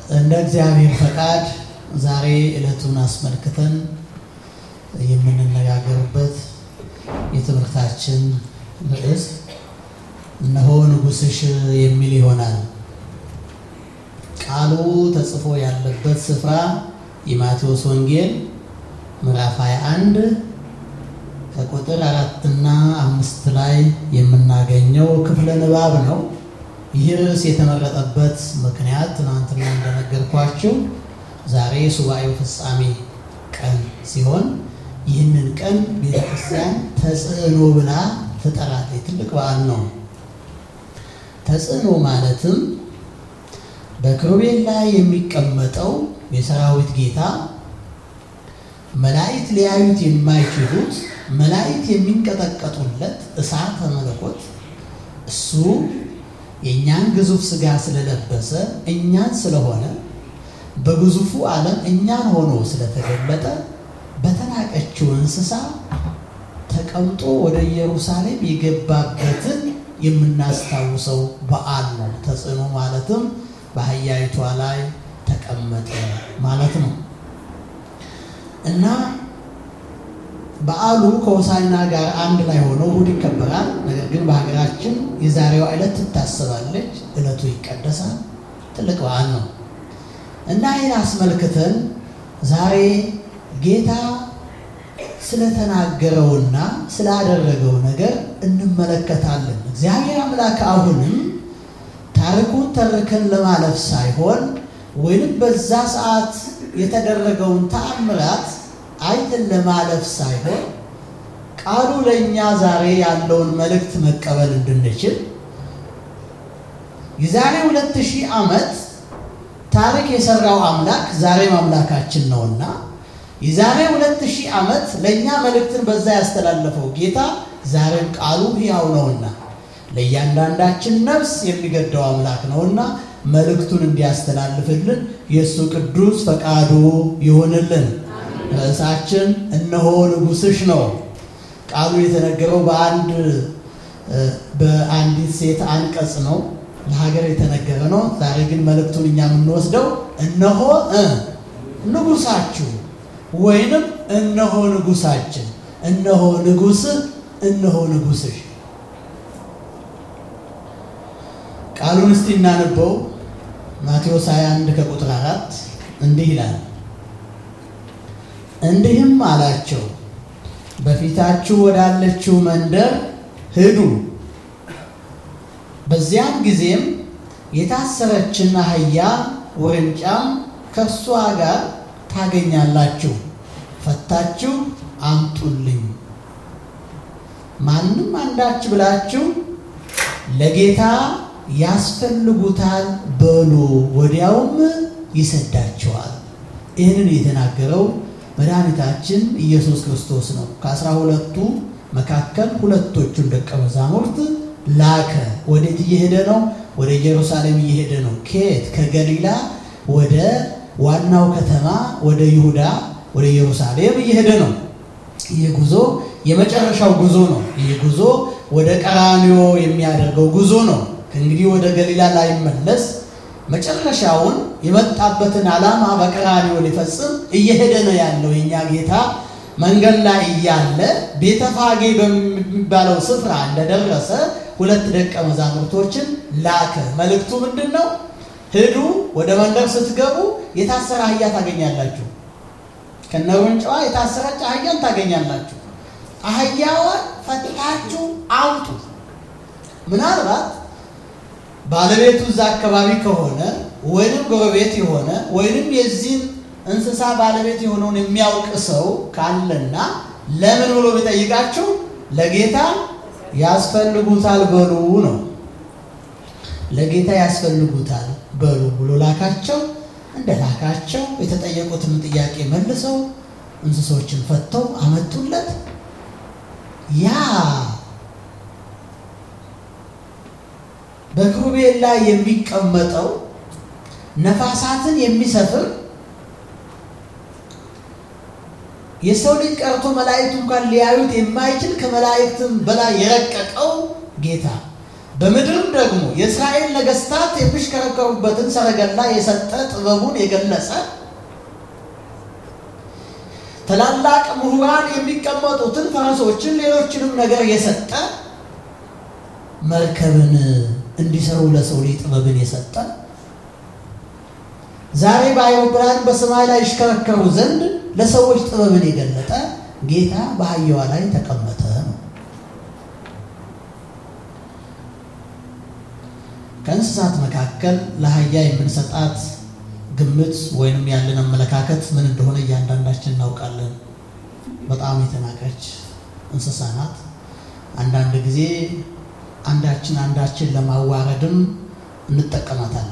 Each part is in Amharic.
እንደ እግዚአብሔር ፈቃድ ዛሬ ዕለቱን አስመልክተን የምንነጋገርበት የትምህርታችን ርዕስ እነሆ ንጉሥሽ የሚል ይሆናል። ቃሉ ተጽፎ ያለበት ስፍራ የማቴዎስ ወንጌል ምዕራፍ 21 ከቁጥር አራትና አምስት ላይ የምናገኘው ክፍለ ንባብ ነው። ይህ ርዕስ የተመረጠበት ምክንያት ትናንትና እንደነገርኳችሁ ዛሬ ሱባኤው ፍጻሜ ቀን ሲሆን ይህንን ቀን ቤተክርስቲያን ተጽዕኖ ብላ ትጠራለች። ትልቅ በዓል ነው። ተጽዕኖ ማለትም በኪሩቤል ላይ የሚቀመጠው የሰራዊት ጌታ መላእክት ሊያዩት የማይችሉት መላእክት የሚንቀጠቀጡለት እሳተ መለኮት እሱ የእኛን ግዙፍ ሥጋ ስለለበሰ እኛን ስለሆነ በግዙፉ ዓለም እኛን ሆኖ ስለተገለጠ በተናቀችው እንስሳ ተቀምጦ ወደ ኢየሩሳሌም የገባበትን የምናስታውሰው በዓል ነው። ተጽዕኖ ማለትም በአህያይቷ ላይ ተቀመጠ ማለት ነው እና በዓሉ ከሆሳዕና ጋር አንድ ላይ ሆኖ እሑድ ይከበራል። ነገር ግን በሀገራችን የዛሬዋ ዕለት ትታሰባለች፣ ዕለቱ ይቀደሳል። ትልቅ በዓል ነው እና ይህን አስመልክተን ዛሬ ጌታ ስለተናገረውና ስላደረገው ነገር እንመለከታለን። እግዚአብሔር አምላክ አሁንም ታሪኩን ተርከን ለማለፍ ሳይሆን ወይንም በዛ ሰዓት የተደረገውን ተአምራት አይተን ለማለፍ ሳይሆን ቃሉ ለእኛ ዛሬ ያለውን መልእክት መቀበል እንድንችል የዛሬ ሁለት ሺህ ዓመት ታሪክ የሰራው አምላክ ዛሬም አምላካችን ነውና የዛሬ ሁለት ሺህ ዓመት ለእኛ መልእክትን በዛ ያስተላለፈው ጌታ ዛሬም ቃሉ ሕያው ነውና ለእያንዳንዳችን ነፍስ የሚገደው አምላክ ነውና መልእክቱን እንዲያስተላልፍልን የእሱ ቅዱስ ፈቃዱ ይሆንልን። ርዕሳችን እነሆ ንጉሥሽ ነው። ቃሉ የተነገረው በአንድ በአንዲት ሴት አንቀጽ ነው። ለሀገር የተነገረ ነው። ዛሬ ግን መልእክቱን እኛ የምንወስደው እነሆ ንጉሳችሁ ወይንም እነሆ ንጉሳችን፣ እነሆ ንጉሥህ፣ እነሆ ንጉሥሽ። ቃሉን እስቲ እናነበው። ማቴዎስ 21 ከቁጥር 4 እንዲህ ይላል እንዲህም አላቸው፣ በፊታችሁ ወዳለችው መንደር ሂዱ። በዚያም ጊዜም የታሰረችን አህያ ውርንጫም ከእርሷ ጋር ታገኛላችሁ፣ ፈታችሁ አምጡልኝ። ማንም አንዳች ብላችሁ ለጌታ ያስፈልጉታል በሉ፣ ወዲያውም ይሰዳቸዋል። ይህንን የተናገረው መድኃኒታችን ኢየሱስ ክርስቶስ ነው። ከአስራ ሁለቱ መካከል ሁለቶቹን ደቀ መዛሙርት ላከ። ወዴት እየሄደ ነው? ወደ ኢየሩሳሌም እየሄደ ነው። ከየት? ከገሊላ ወደ ዋናው ከተማ ወደ ይሁዳ ወደ ኢየሩሳሌም እየሄደ ነው። ይህ ጉዞ የመጨረሻው ጉዞ ነው። ይህ ጉዞ ወደ ቀራንዮ የሚያደርገው ጉዞ ነው። ከእንግዲህ ወደ ገሊላ ላይመለስ መጨረሻውን የመጣበትን ዓላማ በቀራንዮ ሊፈጽም እየሄደ ነው ያለው የኛ ጌታ። መንገድ ላይ እያለ ቤተፋጌ በሚባለው ስፍራ እንደደረሰ ሁለት ደቀ መዛሙርቶችን ላከ። መልእክቱ ምንድን ነው? ሂዱ፣ ወደ መንደር ስትገቡ የታሰረ አህያ ታገኛላችሁ። ከነውርንጫዋ የታሰረች አህያን ታገኛላችሁ። አህያዋን ፈታችሁ አምጡ። ምናልባት ባለቤቱ እዛ አካባቢ ከሆነ ወይንም ጎረቤት የሆነ ወይንም የዚህን እንስሳ ባለቤት የሆነውን የሚያውቅ ሰው ካለና ለምን ብሎ ቢጠይቃችሁ ለጌታ ያስፈልጉታል በሉ ነው። ለጌታ ያስፈልጉታል በሉ ብሎ ላካቸው። እንደ ላካቸው የተጠየቁትን ጥያቄ መልሰው እንስሶችን ፈተው አመጡለት። ያ በኪሩቤል ላይ የሚቀመጠው ነፋሳትን የሚሰፍር የሰው ልጅ ቀርቶ መላእክቱ እንኳን ሊያዩት የማይችል ከመላእክትም በላይ የረቀቀው ጌታ በምድርም ደግሞ የእስራኤል ነገስታት የሚሽከረከሩበትን ሰረገላ የሰጠ ጥበቡን የገለጸ ታላላቅ ምሁራን የሚቀመጡትን ፈረሶችን፣ ሌሎችንም ነገር የሰጠ መርከብን እንዲሰሩ ለሰው ልጅ ጥበብን የሰጠ ዛሬ በአይሮፕላን በሰማይ ላይ ይሽከረከሩ ዘንድ ለሰዎች ጥበብን የገለጠ ጌታ በአህያዋ ላይ ተቀመጠ ነው። ከእንስሳት መካከል ለአህያ የምንሰጣት ግምት ወይንም ያለን አመለካከት ምን እንደሆነ እያንዳንዳችን እናውቃለን። በጣም የተናቀች እንስሳ ናት። አንዳንድ ጊዜ አንዳችን አንዳችን ለማዋረድም እንጠቀማታለን።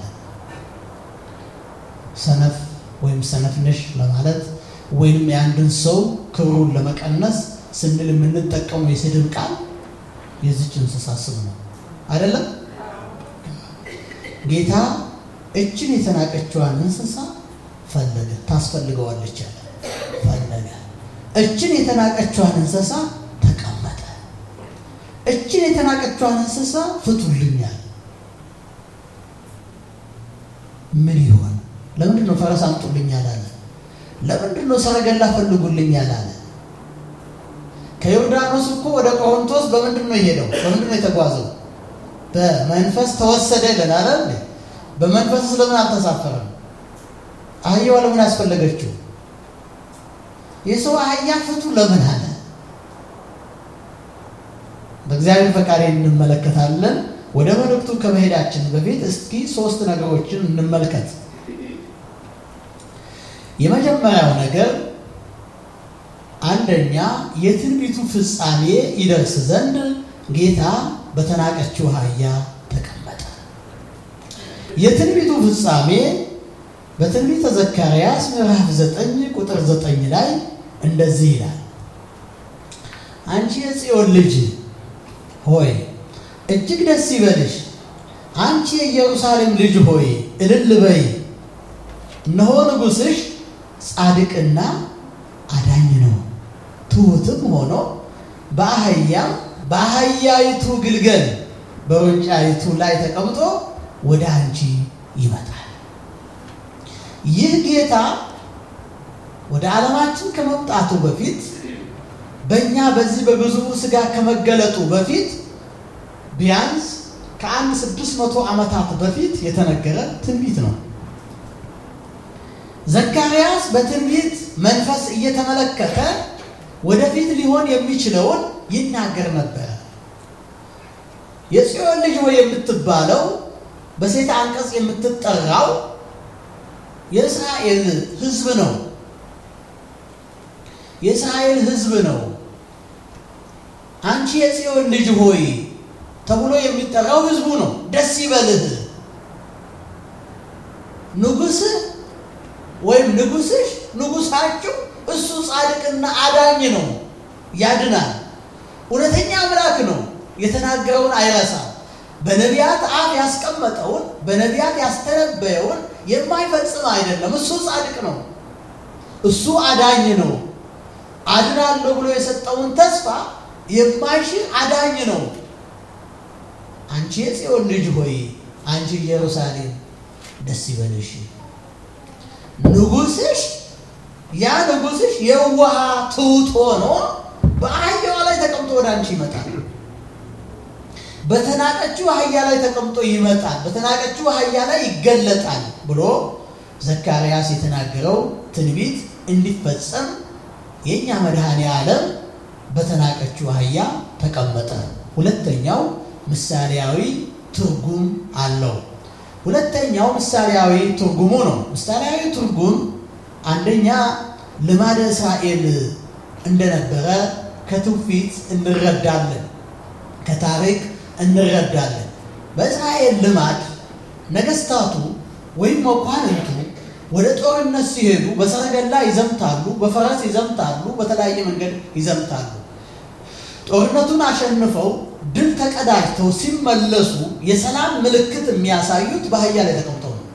ሰነፍ ወይም ሰነፍ ነሽ ለማለት ወይም የአንድን ሰው ክብሩን ለመቀነስ ስንል የምንጠቀመው የስድብ ቃል የዚች እንስሳ ስም ነው አይደለም? ጌታ እችን የተናቀችዋን እንስሳ ፈለገ፣ ታስፈልገዋለች ያለ ፈለገ። እችን የተናቀችዋን እንስሳ ተቀመጠ። እችን የተናቀችዋን እንስሳ ፍቱልኛል። ምን ይሆን? ለምንድን ነው ፈረስ አምጡልኛል አለ? ለምንድን ነው ሰረገላ ፈልጉልኛል አለ? ከዮርዳኖስ እኮ ወደ ቆሮንቶስ በምንድን ነው የሄደው? በምንድን ነው የተጓዘው? በመንፈስ ተወሰደ ይለናል አይደል? በመንፈስ ስለምን አልተሳፈረም? አህያዋ ለምን አስፈለገችው? የሰው አህያ ፍቱ ለምን አለ? በእግዚአብሔር ፈቃድ እንመለከታለን። ወደ መልእክቱ ከመሄዳችን በፊት እስኪ ሶስት ነገሮችን እንመልከት። የመጀመሪያው ነገር አንደኛ የትንቢቱ ፍጻሜ ይደርስ ዘንድ ጌታ በተናቀችው አህያ ተቀመጠ። የትንቢቱ ፍጻሜ በትንቢተ ዘካርያስ ምዕራፍ 9 ቁጥር 9 ላይ እንደዚህ ይላል፣ አንቺ የጽዮን ልጅ ሆይ እጅግ ደስ ይበልሽ፣ አንቺ የኢየሩሳሌም ልጅ ሆይ እልል በይ፣ እነሆ ንጉሥሽ ጻድቅና አዳኝ ነው፣ ትሑትም ሆኖ በአህያም በአህያይቱ ግልገል በውርንጫይቱ ላይ ተቀምጦ ወደ አንቺ ይመጣል። ይህ ጌታ ወደ ዓለማችን ከመምጣቱ በፊት በእኛ በዚህ በግዙፉ ሥጋ ከመገለጡ በፊት ቢያንስ ከአንድ ስድስት መቶ ዓመታት በፊት የተነገረ ትንቢት ነው። ዘካርያስ በትንቢት መንፈስ እየተመለከተ ወደፊት ሊሆን የሚችለውን ይናገር ነበር። የጽዮን ልጅ ሆይ የምትባለው በሴት አንቀጽ የምትጠራው የእስራኤል ሕዝብ ነው። የእስራኤል ሕዝብ ነው። አንቺ የጽዮን ልጅ ሆይ ተብሎ የሚጠራው ሕዝቡ ነው። ደስ ይበልህ ንጉሥህ ወይም ንጉሥሽ ንጉሳችሁ እሱ ጻድቅና አዳኝ ነው፣ ያድናል። እውነተኛ አምላክ ነው። የተናገረውን አይረሳም። በነቢያት አፍ ያስቀመጠውን በነቢያት ያስተነበየውን የማይፈጽም አይደለም። እሱ ጻድቅ ነው። እሱ አዳኝ ነው። አድናለሁ ብሎ የሰጠውን ተስፋ የማይሽር አዳኝ ነው። አንቺ የጽዮን ልጅ ሆይ አንቺ ኢየሩሳሌም ደስ ይበልሽ ንጉሥሽ ያ ንጉሥሽ የዋህ ትሑት ሆኖ በአህያዋ ላይ ተቀምጦ ወደ አንቺ ይመጣል። በተናቀችው አህያ ላይ ተቀምጦ ይመጣል። በተናቀችው አህያ ላይ ይገለጣል ብሎ ዘካርያስ የተናገረው ትንቢት እንዲፈጸም የእኛ መድኃኔ ዓለም በተናቀችው አህያ ተቀመጠ። ሁለተኛው ምሳሌያዊ ትርጉም አለው። ሁለተኛው ምሳሌያዊ ትርጉሙ ነው። ምሳሌያዊ ትርጉም አንደኛ ልማደ እስራኤል እንደነበረ ከትውፊት እንረዳለን፣ ከታሪክ እንረዳለን። በእስራኤል ልማድ ነገስታቱ ወይም መኳንንቱ ወደ ጦርነት ሲሄዱ በሰረገላ ይዘምታሉ፣ በፈረስ ይዘምታሉ፣ በተለያየ መንገድ ይዘምታሉ። ጦርነቱን አሸንፈው ድል ተቀዳጅተው ሲመለሱ የሰላም ምልክት የሚያሳዩት በአህያ ላይ ተቀምጠው ነው።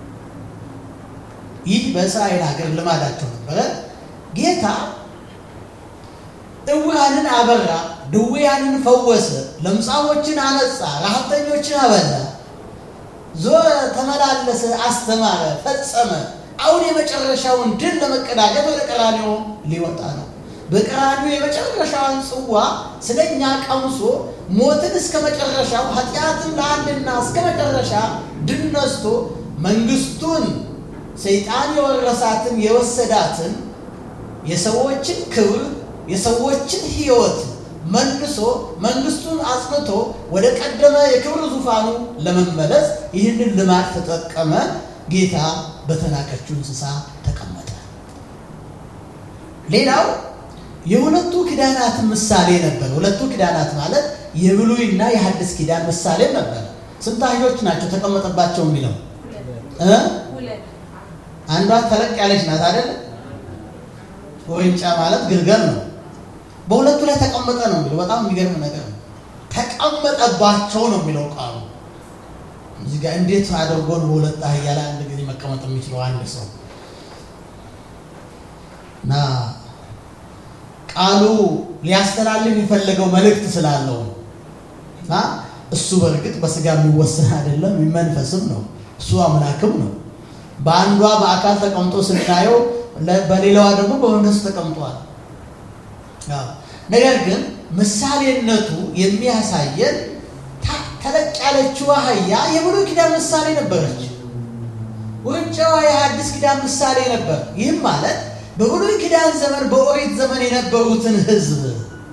ይህ በእስራኤል ሀገር ልማዳቸው ነበረ። ጌታ እውራንን አበራ፣ ድውያንን ፈወሰ፣ ለምጻሞችን አነጻ፣ ረሃብተኞችን አበላ፣ ዞረ፣ ተመላለሰ፣ አስተማረ፣ ፈጸመ። አሁን የመጨረሻውን ድል ለመቀዳጀት ወደ ቀራንዮ ሊወጣ ነው። በቀራንዮ የመጨረሻውን ጽዋ ስለ እኛ ቀምሶ ሞትን እስከ መጨረሻው ኃጢአትን ለአንድና እስከ መጨረሻ ድል ነስቶ መንግስቱን ሰይጣን የወረሳትን የወሰዳትን የሰዎችን ክብር የሰዎችን ሕይወት መልሶ መንግስቱን አጽንቶ ወደ ቀደመ የክብር ዙፋኑ ለመመለስ ይህንን ልማድ ተጠቀመ። ጌታ በተናቀችው እንስሳ ተቀመጠ። ሌላው የሁለቱ ኪዳናት ምሳሌ ነበር። ሁለቱ ኪዳናት ማለት የብሉይና የሐዲስ ኪዳን ምሳሌ ነበር። ስንት አህዮች ናቸው ተቀመጠባቸው የሚለው እ አንዷ ተለቅ ያለች ናት አይደል? ውርንጫ ማለት ግልገል ነው። በሁለቱ ላይ ተቀመጠ ነው የሚለው። በጣም የሚገርም ነገር ነው። ተቀመጠባቸው ነው የሚለው ቃሉ። እዚህ ጋር እንዴት አድርጎ ነው በሁለት አህያ ላይ አንድ ጊዜ መቀመጥ የሚችለው አንድ ሰው? እና ቃሉ ሊያስተላልፍ የፈለገው መልእክት ስላለው ነው። እና እሱ በእርግጥ በስጋ የሚወሰን አይደለም፣ መንፈስም ነው። እሱ አምላክም ነው። በአንዷ በአካል ተቀምጦ ስናየው በሌላዋ ደግሞ በመንፈስ ተቀምጧል። ነገር ግን ምሳሌነቱ የሚያሳየን ተለቅ ያለችው አህያ የብሉይ ኪዳን ምሳሌ ነበረች። ውርንጫዋ የሐዲስ ኪዳን ምሳሌ ነበር። ይህም ማለት በብሉይ ኪዳን ዘመን በኦሪት ዘመን የነበሩትን ሕዝብ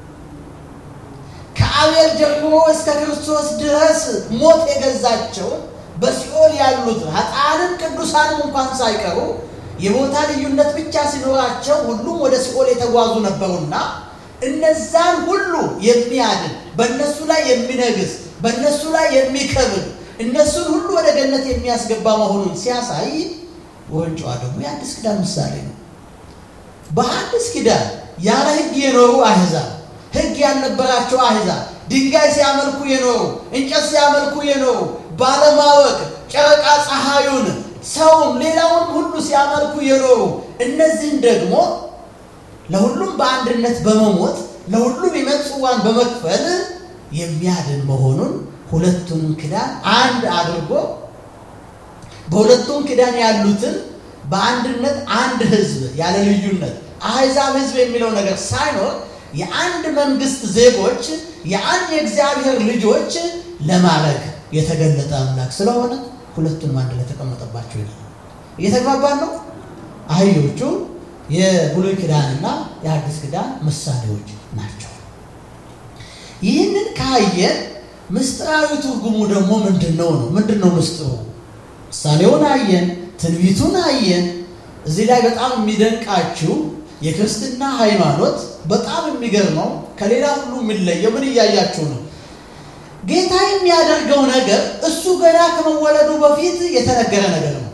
ከአቤል ጀምሮ እስከ ክርስቶስ ድረስ ሞት የገዛቸውን በሲኦል ያሉት ኃጥአንም ቅዱሳንም እንኳን ሳይቀሩ የቦታ ልዩነት ብቻ ሲኖራቸው ሁሉም ወደ ሲኦል የተጓዙ ነበሩና እነዛን ሁሉ የሚያድን በእነሱ ላይ የሚነግስ በእነሱ ላይ የሚከብር እነሱን ሁሉ ወደ ገነት የሚያስገባ መሆኑን ሲያሳይ ውርንጫዋ ደግሞ የአዲስ ኪዳን ምሳሌ ነው። በአዲስ ኪዳን ያለ ሕግ የኖሩ አሕዛብ፣ ሕግ ያልነበራቸው አሕዛብ፣ ድንጋይ ሲያመልኩ የኖሩ እንጨት ሲያመልኩ የኖሩ ባለማወቅ ጨረቃ ፀሐዩን ሰውም ሌላውን ሁሉ ሲያመልኩ የኖሩ እነዚህን ደግሞ ለሁሉም በአንድነት በመሞት ለሁሉም የሞት ጽዋን በመክፈል የሚያድን መሆኑን ሁለቱንም ኪዳን አንድ አድርጎ በሁለቱም ኪዳን ያሉትን በአንድነት አንድ ሕዝብ ያለ ልዩነት አሕዛብ ሕዝብ የሚለው ነገር ሳይኖር የአንድ መንግስት ዜጎች የአንድ የእግዚአብሔር ልጆች ለማድረግ የተገለጠ አምላክ ስለሆነ ሁለቱንም አንድ ላይ ተቀመጠባቸው ይላል። እየተግባባን ነው። አህዮቹ የብሉይ ኪዳንና የአዲስ ኪዳን ምሳሌዎች ናቸው። ይህንን ካየን ምስጢራዊ ትርጉሙ ደግሞ ምንድን ነው ነው? ምንድን ነው ምስጢሩ? ምሳሌውን አየን፣ ትንቢቱን አየን። እዚህ ላይ በጣም የሚደንቃችሁ የክርስትና ሃይማኖት በጣም የሚገርመው ከሌላ ሁሉ የሚለየው ምን እያያችሁ ነው? ጌታ የሚያደርገው ነገር እሱ ገና ከመወለዱ በፊት የተነገረ ነገር ነው።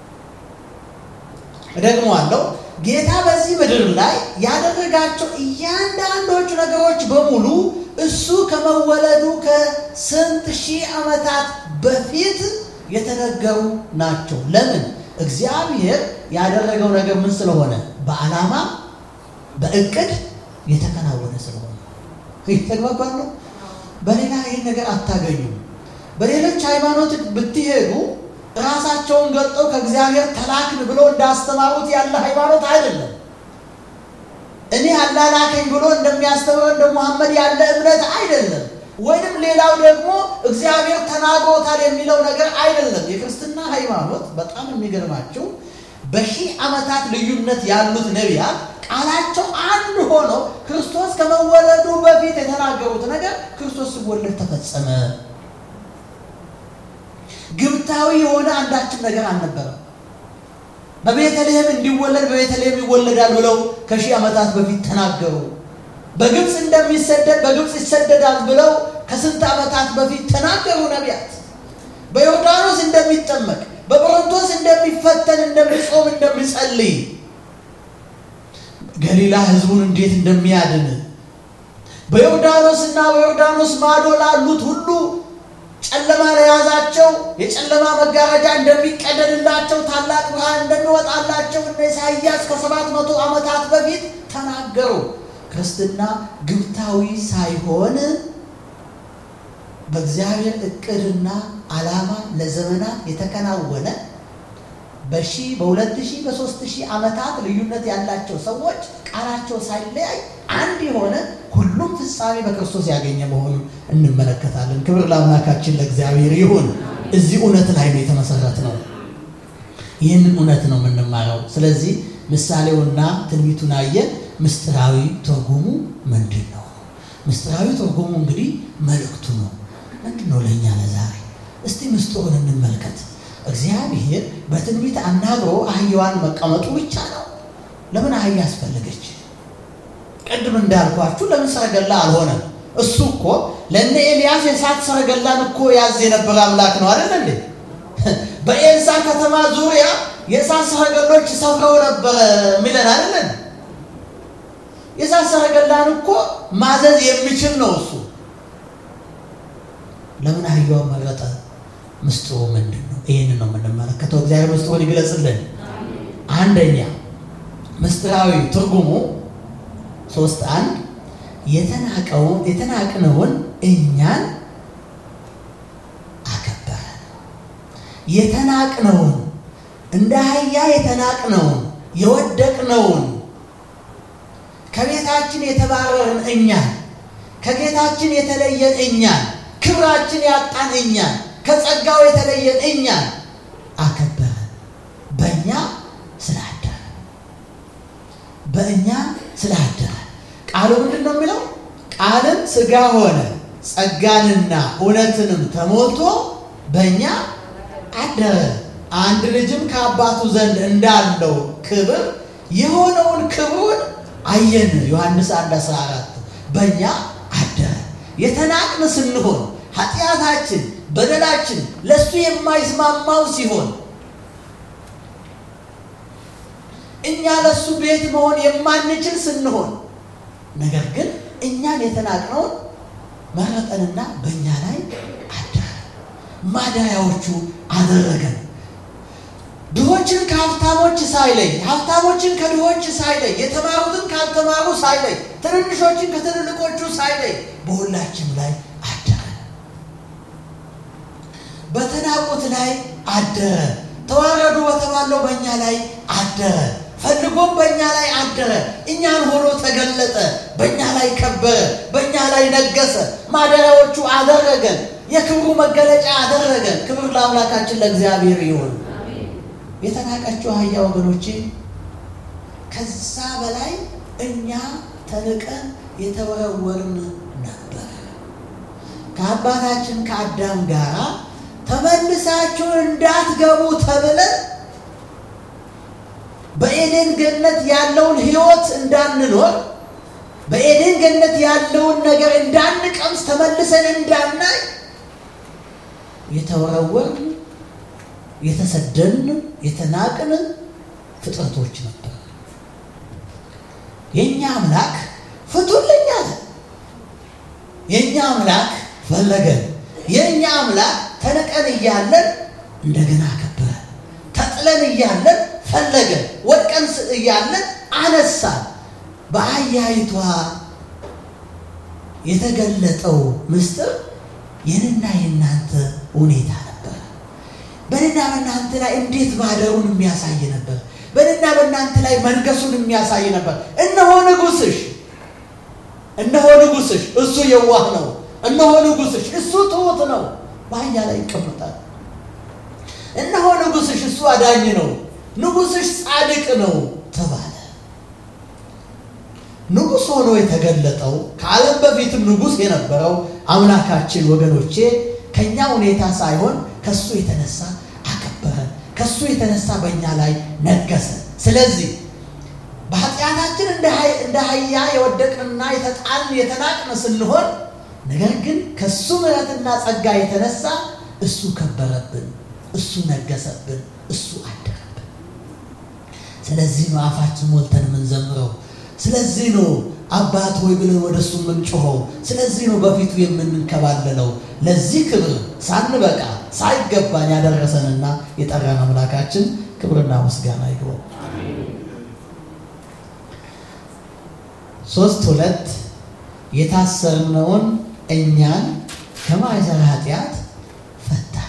እደግመዋለሁ። ጌታ በዚህ ምድር ላይ ያደረጋቸው እያንዳንዶቹ ነገሮች በሙሉ እሱ ከመወለዱ ከስንት ሺህ ዓመታት በፊት የተነገሩ ናቸው። ለምን? እግዚአብሔር ያደረገው ነገር ምን ስለሆነ? በዓላማ በእቅድ የተከናወነ ስለሆነ ተግባባን ነው። በሌላ ይህን ነገር አታገኙም። በሌሎች ሃይማኖት ብትሄዱ ራሳቸውን ገልጠው ከእግዚአብሔር ተላክን ብሎ እንዳስተማሩት ያለ ሃይማኖት አይደለም። እኔ አላላከኝ ብሎ እንደሚያስተምረው እንደ ሙሐመድ ያለ እምነት አይደለም። ወይንም ሌላው ደግሞ እግዚአብሔር ተናግሮታል የሚለው ነገር አይደለም። የክርስትና ሃይማኖት በጣም የሚገርማቸው በሺህ ዓመታት ልዩነት ያሉት ነቢያት ቃላቸው አንድ ሆኖ ክርስቶስ ከመወለዱ በፊት የተናገሩት ነገር ክርስቶስ ሲወለድ ተፈጸመ። ግብታዊ የሆነ አንዳችም ነገር አልነበረም። በቤተልሔም እንዲወለድ በቤተልሔም ይወለዳል ብለው ከሺህ ዓመታት በፊት ተናገሩ። በግብፅ እንደሚሰደድ በግብፅ ይሰደዳል ብለው ከስንት ዓመታት በፊት ተናገሩ ነቢያት። በዮርዳኖስ እንደሚጠመቅ በቆሮንቶስ እንደሚፈተን እንደሚጾም እንደሚጸልይ ገሊላ ሕዝቡን እንዴት እንደሚያድን በዮርዳኖስ እና በዮርዳኖስ ማዶ ላሉት ሁሉ ጨለማ ለያዛቸው የጨለማ መጋረጃ እንደሚቀደድላቸው ታላቅ ብርሃን እንደሚወጣላቸው እነ ኢሳይያስ ከሰባት መቶ ዓመታት በፊት ተናገሩ። ክርስትና ግብታዊ ሳይሆን በእግዚአብሔር እቅድና ዓላማ ለዘመናት የተከናወነ በሺህ በሁለት ሺህ በሦስት ሺህ ዓመታት ልዩነት ያላቸው ሰዎች ቃላቸው ሳይለያይ አንድ የሆነ ሁሉም ፍጻሜ በክርስቶስ ያገኘ መሆኑን እንመለከታለን። ክብር ለአምላካችን ለእግዚአብሔር ይሁን። እዚህ እውነት ላይ ነው የተመሰረት ነው። ይህንን እውነት ነው የምንማረው። ስለዚህ ምሳሌውና ትንቢቱን አየን። ምስጢራዊ ትርጉሙ ምንድን ነው? ምስጢራዊ ትርጉሙ እንግዲህ መልእክቱ ነው። ምንድን ነው ለእኛ ለዛሬ? እስቲ ምስጢሩን እንመልከት። እግዚአብሔር በትንቢት አናግሮ አህያዋን መቀመጡ ብቻ ነው። ለምን አህያ አስፈለገች? ቅድም እንዳልኳችሁ ለምን ሰረገላ አልሆነም? እሱ እኮ ለእነ ኤልያስ የእሳት ሰረገላን እኮ ያዝ የነበረ አምላክ ነው አይደል እንዴ? በኤልሳ ከተማ ዙሪያ የእሳት ሰረገሎች ሰፍረው ነበረ የሚለን አይደለን? የእሳት ሰረገላን እኮ ማዘዝ የሚችል ነው እሱ። ለምን አህያውን መረጠ? ምስጢሩ ምንድን ነው? ይህንን ነው የምንመለከተው። እግዚአብሔር ምስጢሩን ይግለጽልን። አንደኛ ምስጢራዊ ትርጉሙ ሶስት አንድ የተናቀውን የተናቅነውን እኛን አከበረ። የተናቅነውን እንደ አህያ የተናቅነውን የወደቅነውን ከቤታችን የተባረርን እኛን ከጌታችን የተለየን እኛን ክብራችን ያጣን እኛን ከጸጋው የተለየን እኛን አከበረ። በእኛ ስላደረ በእኛ ስላደረ ቃሉ ምንድን ነው የሚለው? ቃልም ሥጋ ሆነ ጸጋንና እውነትንም ተሞልቶ በእኛ አደረ። አንድ ልጅም ከአባቱ ዘንድ እንዳለው ክብር የሆነውን ክብሩን አየን። ዮሐንስ 1 14 በእኛ አደረ። የተናቅን ስንሆን ኃጢአታችን፣ በደላችን ለእሱ የማይስማማው ሲሆን እኛ ለእሱ ቤት መሆን የማንችል ስንሆን ነገር ግን እኛን የተናቅነውን መረጠንና በእኛ ላይ አደረ። ማደሪያዎቹ አደረገን። ድሆችን ከሀብታሞች ሳይለይ፣ ሀብታሞችን ከድሆች ሳይለይ፣ የተማሩትን ካልተማሩ ሳይለይ፣ ትንንሾችን ከትልልቆቹ ሳይለይ በሁላችን ላይ አደረ። በተናቁት ላይ አደረ። ተዋረዱ በተባለው በእኛ ላይ አደረ። ፈልጎም በእኛ ላይ አደረ። እኛን ሆኖ ተገለጠ። በእኛ ላይ ከበረ። በእኛ ላይ ነገሰ። ማደሪያዎቹ አደረገን። የክብሩ መገለጫ አደረገን። ክብር ለአምላካችን ለእግዚአብሔር ይሁን። የተናቀችው አህያ ወገኖቼ፣ ከዛ በላይ እኛ ተንቀን የተወረወርን ነበር። ከአባታችን ከአዳም ጋር ተመልሳችሁ እንዳትገቡ ተብለን በኤዴን ገነት ያለውን ሕይወት እንዳንኖር በኤዴን ገነት ያለውን ነገር እንዳንቀምስ ተመልሰን እንዳናይ የተወረወርን የተሰደን የተናቅን ፍጥረቶች ነበር። የእኛ አምላክ ፍቱልኝ አለ። የእኛ አምላክ ፈለገን። የእኛ አምላክ ተንቀን እያለን እንደገና አከበረን። ተጥለን እያለን ፈለገን። ወድቀን እያለን አነሳን። በአህያይቷ የተገለጠው ምስጢር የኔና የእናንተ ሁኔታ ነበር። በእኔና በእናንተ ላይ እንዴት ማደሩን የሚያሳይ ነበር። በእኔና በእናንተ ላይ መንገሱን የሚያሳይ ነበር። እነሆ ንጉሥሽ፣ እነሆ ንጉሥሽ፣ እሱ የዋህ ነው። እነሆ ንጉሥሽ፣ እሱ ትሑት ነው፣ በአህያ ላይ ይቀመጣል። እነሆ ንጉሥሽ፣ እሱ አዳኝ ነው፣ ንጉሥሽ ጻድቅ ነው ተባለ። ንጉሥ ሆኖ የተገለጠው ከዓለም በፊትም ንጉሥ የነበረው አምላካችን ወገኖቼ ከእኛ ሁኔታ ሳይሆን ከሱ የተነሳ አከበረን። ከሱ የተነሳ በእኛ ላይ ነገሰ። ስለዚህ በኃጢአታችን እንደ አህያ የወደቅንና የተጣልን የተናቅን ስንሆን፣ ነገር ግን ከሱ ምሕረትና ጸጋ የተነሳ እሱ ከበረብን፣ እሱ ነገሰብን፣ እሱ አደረብን። ስለዚህ ነው አፋችን ሞልተን የምንዘምረው። ስለዚህ ነው አባት ሆይ ብለን ወደ እሱ የምንጮኸው። ስለዚህ ነው በፊቱ የምንከባለለው። ለዚህ ክብር ሳንበቃ ሳይገባን ያደረሰንና የጠራን አምላካችን ክብርና ምስጋና ይግባው። ሶስት ሁለት የታሰርነውን እኛን ከማይሰራ ኃጢአት ፈታን።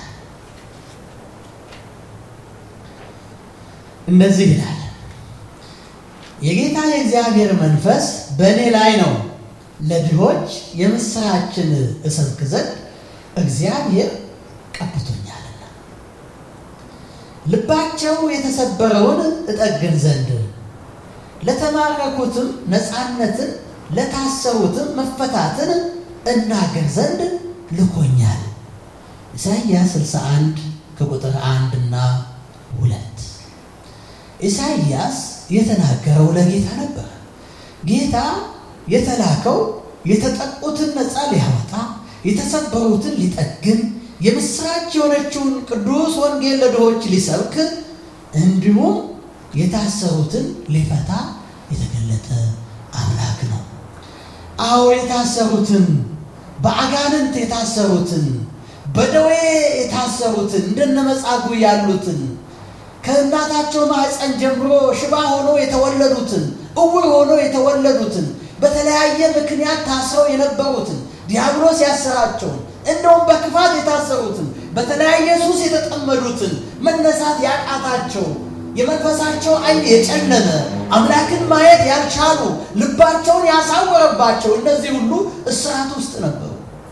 እንደዚህ ይላል፣ የጌታ የእግዚአብሔር መንፈስ በእኔ ላይ ነው፣ ለድሆች የምስራችን እሰብክ ዘንድ እግዚአብሔር ቀብቶኛልና፣ ልባቸው የተሰበረውን እጠግን ዘንድ ለተማረኩትም ነፃነትን ለታሰሩትም መፈታትን እናገር ዘንድ ልኮኛል። ኢሳይያስ 61 ከቁጥር አንድ እና ሁለት ኢሳይያስ የተናገረው ለጌታ ነበር። ጌታ የተላከው የተጠቁትን ነፃ ሊያወጣ የተሰበሩትን ሊጠግን የምስራች የሆነችውን ቅዱስ ወንጌል ለድሆች ሊሰብክ እንዲሁም የታሰሩትን ሊፈታ የተገለጠ አምላክ ነው። አዎ የታሰሩትን በአጋንንት የታሰሩትን በደዌ የታሰሩትን እንደነ መጻጉዕ ያሉትን ከእናታቸው ማኅፀን ጀምሮ ሽባ ሆኖ የተወለዱትን እውር ሆኖ የተወለዱትን በተለያየ ምክንያት ታስረው የነበሩትን ዲያብሎስ ያሰራቸውን እንደውም በክፋት የታሰሩትን በተለያየ ሱስ የተጠመዱትን መነሳት ያቃታቸው የመንፈሳቸው ዓይን የጨለመ አምላክን ማየት ያልቻሉ ልባቸውን ያሳወረባቸው እነዚህ ሁሉ እስራት ውስጥ ነበሩ።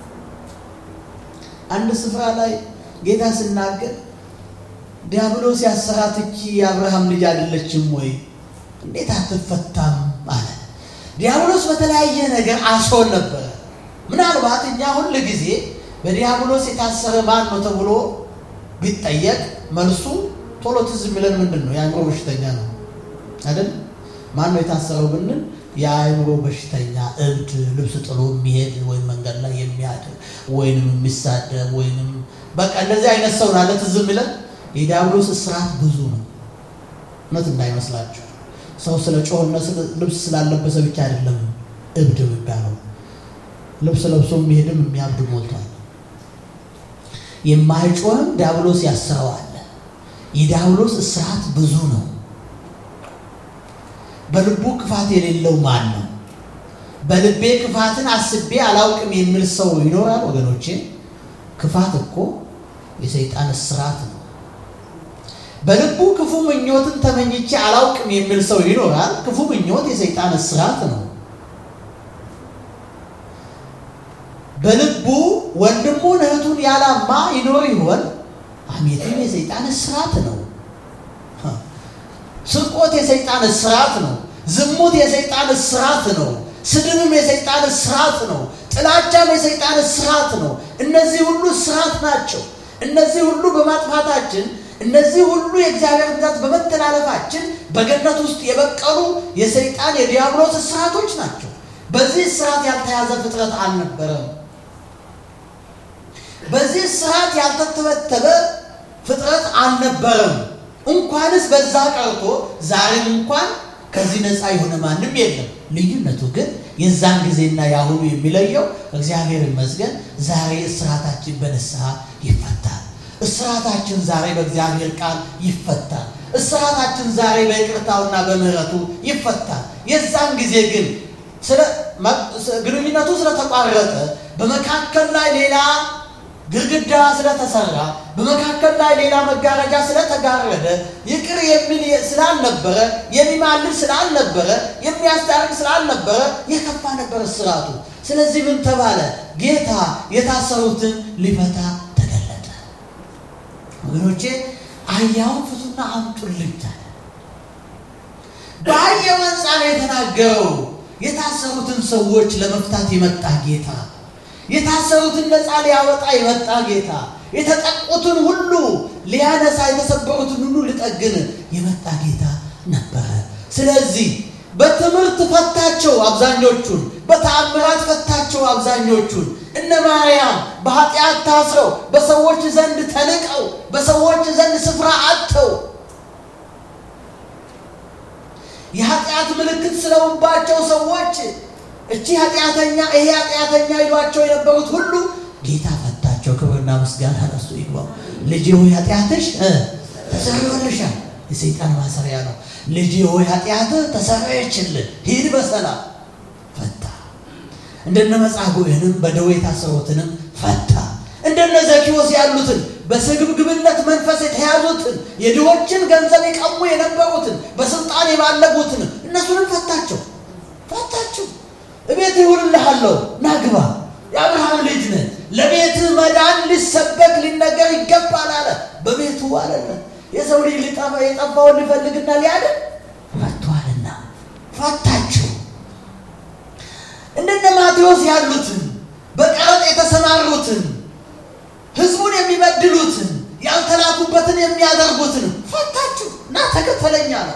አንድ ስፍራ ላይ ጌታ ሲናገር ዲያብሎስ ያሰራት እቺ የአብርሃም ልጅ አይደለችም ወይ? እንዴት አትፈታም አለ። ዲያብሎስ በተለያየ ነገር አስሮን ነበረ። ምናልባት እኛ ሁል ጊዜ በዲያብሎስ የታሰረ ማን ነው ተብሎ ቢጠየቅ መልሱ ቶሎ ትዝ የሚለን ምንድን ነው? የአእምሮ በሽተኛ ነው አይደል? ማን ነው የታሰረው ብንል የአእምሮ በሽተኛ እብድ፣ ልብስ ጥሎ የሚሄድ ወይም መንገድ ላይ የሚያድር ወይንም የሚሳደብ ወይንም በቃ እንደዚህ አይነት ሰው ናለ ትዝ የሚለን። የዲያብሎስ እስራት ብዙ ነው። እውነት እንዳይመስላችሁ ሰው ስለ ጮኸና ልብስ ስላለበሰ ብቻ አይደለም እብድ የሚባለው። ልብስ ለብሶ የሚሄድም የሚያብድ ሞልቷል። የማይጮህም ዲያብሎስ ያስረዋል። የዲያብሎስ እስራት ብዙ ነው። በልቡ ክፋት የሌለው ማን ነው? በልቤ ክፋትን አስቤ አላውቅም የሚል ሰው ይኖራል? ወገኖቼ ክፋት እኮ የሰይጣን እስራት ነው። በልቡ ክፉ ምኞትን ተመኝቼ አላውቅም የሚል ሰው ይኖራል? ክፉ ምኞት የሰይጣን እስራት ነው። በልቡ ወንድሙን እህቱን ያላማ ይኖር ይሆን? ሐሜትም የሰይጣን እስራት ነው። ስርቆት የሰይጣን እስራት ነው። ዝሙት የሰይጣን እስራት ነው። ስድብም የሰይጣን እስራት ነው። ጥላቻም የሰይጣን እስራት ነው። እነዚህ ሁሉ እስራት ናቸው። እነዚህ ሁሉ በማጥፋታችን እነዚህ ሁሉ የእግዚአብሔር ግዛት በመተላለፋችን በገነት ውስጥ የበቀሉ የሰይጣን የዲያብሎስ እስራቶች ናቸው። በዚህ እስራት ያልተያዘ ፍጥረት አልነበረም። በዚህ እስራት ያልተተበተበ ፍጥረት አልነበረም። እንኳንስ በዛ ቀርቶ ዛሬም እንኳን ከዚህ ነፃ የሆነ ማንም የለም። ልዩነቱ ግን የዛን ጊዜና የአሁኑ የሚለየው እግዚአብሔር ይመስገን ዛሬ እስራታችን በንስሐ ይፈታል። እስራታችን ዛሬ በእግዚአብሔር ቃል ይፈታል። እስራታችን ዛሬ በይቅርታውና በምሕረቱ ይፈታል። የዛን ጊዜ ግን ግንኙነቱ ስለተቋረጠ በመካከል ላይ ሌላ ግድግዳ ስለተሰራ በመካከል ላይ ሌላ መጋረጃ ስለተጋረደ ይቅር የሚል ስላልነበረ የሚማልድ ስላልነበረ የሚያስታርቅ ስላልነበረ የከፋ ነበር እስራቱ። ስለዚህ ምን ተባለ? ጌታ የታሰሩትን ሊፈታ ተገለጠ። ወገኖቼ አህያውን ፍቱና አምጡልኝ አለ። በአህያው አንጻር የተናገረው የታሰሩትን ሰዎች ለመፍታት የመጣ ጌታ የታሰሩትን ነፃ ሊያወጣ የመጣ ጌታ የተጠቁትን ሁሉ ሊያነሳ የተሰበሩትን ሁሉ ሊጠግን የመጣ ጌታ ነበረ። ስለዚህ በትምህርት ፈታቸው አብዛኞቹን፣ በተአምራት ፈታቸው አብዛኞቹን። እነ ማርያም በኃጢአት ታስረው በሰዎች ዘንድ ተንቀው በሰዎች ዘንድ ስፍራ አጥተው የኃጢአት ምልክት ስለውባቸው ሰዎች እቺ ኃጢአተኛ ይሄ ኃጢአተኛ ይሏቸው የነበሩት ሁሉ ጌታ ፈታቸው። ክብርና ምስጋና ለእሱ ይግባው። ልጄ ሆይ ኃጢአትሽ ተሰርዮልሻል። የሰይጣን ማሰሪያ ነው። ልጄ ሆይ ኃጢአትህ ተሰረየችልህ፣ ሂድ በሰላም እንደነ መጻጉዕንም በደዌ የታሰሩትንም ፈታ። እንደነ ዘኪዎስ ያሉትን በስግብግብነት መንፈስ የተያዙትን የድሆችን ገንዘብ የቀሙ የነበሩትን በስልጣን የባለጉትን እነሱንም ፈታቸው ፈታቸው። እቤት ይውልልሃለሁ ናግባ የአብርሃም ልጅ ነህ፣ ለቤትህ መዳን ሊሰበክ ሊነገር ይገባል አለ። በቤቱ አለለ የሰው ልጅ ሊጠፋ የጠፋውን ሊፈልግና ሊያድን መጥቷልና ፈታቸው። እንደነ ማቴዎስ ያሉትን በቀረጥ የተሰማሩትን ህዝቡን የሚበድሉትን ያልተላኩበትን የሚያደርጉትን ፈታችሁ እና ተከተለኛ ነው።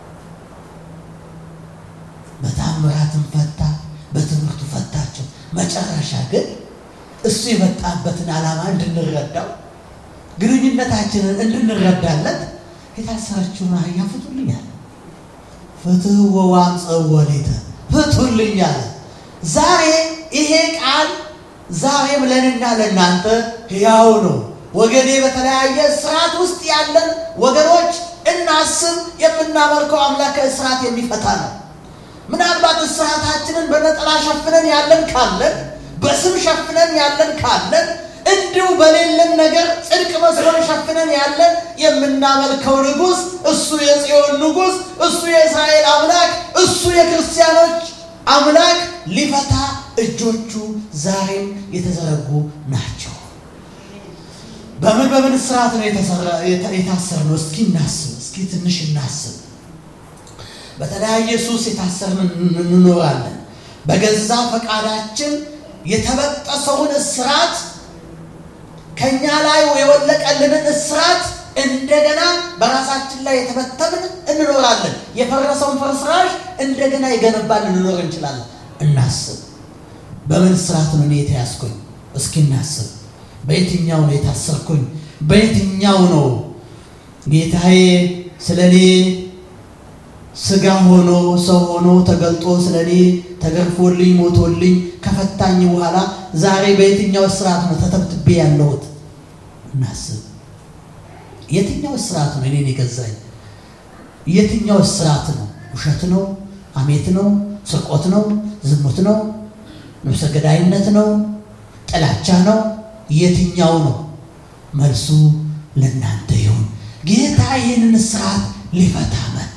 በታምራትም ፈታ፣ በትምህርቱ ፈታቸው። መጨረሻ ግን እሱ የመጣበትን ዓላማ እንድንረዳው ግንኙነታችንን እንድንረዳለት የታሰረችውን አህያ ፍቱልኛል፣ ፍትህ ወዋምፀው ወሌተ ፍቱልኛል። ዛሬ ይሄ ቃል ዛሬም ለእኔና ለእናንተ ሕያው ነው። ወገኔ በተለያየ እስራት ውስጥ ያለን ወገኖች እናስብ። የምናመልከው አምላክ ከእስራት የሚፈታ ነው። ምናልባት እስራታችንን በነጠላ ሸፍነን ያለን ካለን፣ በስም ሸፍነን ያለን ካለን፣ እንዲሁ በሌለን ነገር ጽድቅ መስሎን ሸፍነን ያለን የምናመልከው ንጉሥ እሱ የጽዮን ንጉሥ እሱ የእስራኤል አምላክ እሱ የክርስቲያኖች አምላክ ሊፈታ እጆቹ ዛሬም የተዘረጉ ናቸው። በምን በምን እስራት ነው የታሰርነው? እስኪ እናስብ። እስኪ ትንሽ እናስብ። በተለያየ ሱስ የታሰርን እንኖራለን። በገዛ ፈቃዳችን የተበጠሰውን እስራት ከእኛ ላይ የወለቀልንን እስራት እንደገና በራሳችን ላይ የተበተምን እንኖራለን። የፈረሰውን ፍርስራሽ እንደገና የገነባን ልንኖር እንችላለን። እናስብ። በምን እስራት ነው እኔ የተያዝኩኝ? እስኪ እናስብ። በየትኛው ነው የታሰርኩኝ? በየትኛው ነው ጌታዬ ስለ እኔ ስጋ ሆኖ ሰው ሆኖ ተገልጦ ስለ እኔ ተገርፎልኝ ሞቶልኝ ከፈታኝ በኋላ ዛሬ በየትኛው እስራት ነው ተተብትቤ ያለሁት? እናስብ። የትኛው እስራት ነው እኔን የገዛኝ? የትኛው እስራት ነው? ውሸት ነው? አሜት ነው? ስርቆት ነው? ዝሙት ነው? ነፍሰ ገዳይነት ነው? ጥላቻ ነው? የትኛው ነው? መልሱ ለእናንተ ይሁን። ጌታ ይህንን እስራት ሊፈታ መጣ።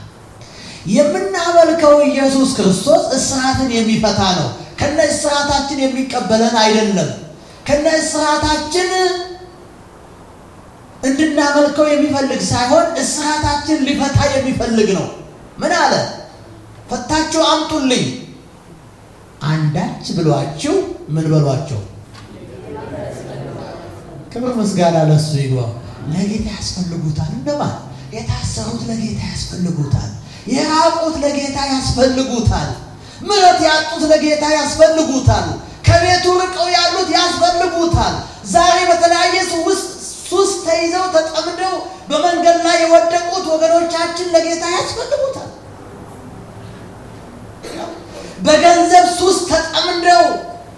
የምናመልከው ኢየሱስ ክርስቶስ እስራትን የሚፈታ ነው። ከነ እስራታችን የሚቀበለን አይደለም። ከነ እስራታችን እንድናመልከው የሚፈልግ ሳይሆን እስራታችን ሊፈታ የሚፈልግ ነው። ምን አለ? ፈታችሁ አምጡልኝ። አንዳች ብሏችሁ ምን በሏቸው? ክብር ምስጋና ለሱ ይግባው። ለጌታ ያስፈልጉታል። እንደማን የታሰሩት ለጌታ ያስፈልጉታል። የራቁት ለጌታ ያስፈልጉታል። ምሕረት ያጡት ለጌታ ያስፈልጉታል። ከቤቱ ርቀው ያሉት ያስፈልጉታል። ዛሬ በተለያየ ሱስ ተይዘው ተጠምደው በመንገድ ላይ የወደቁት ወገኖቻችን ለጌታ ያስፈልጉታል። በገንዘብ ሱስ ተጠምደው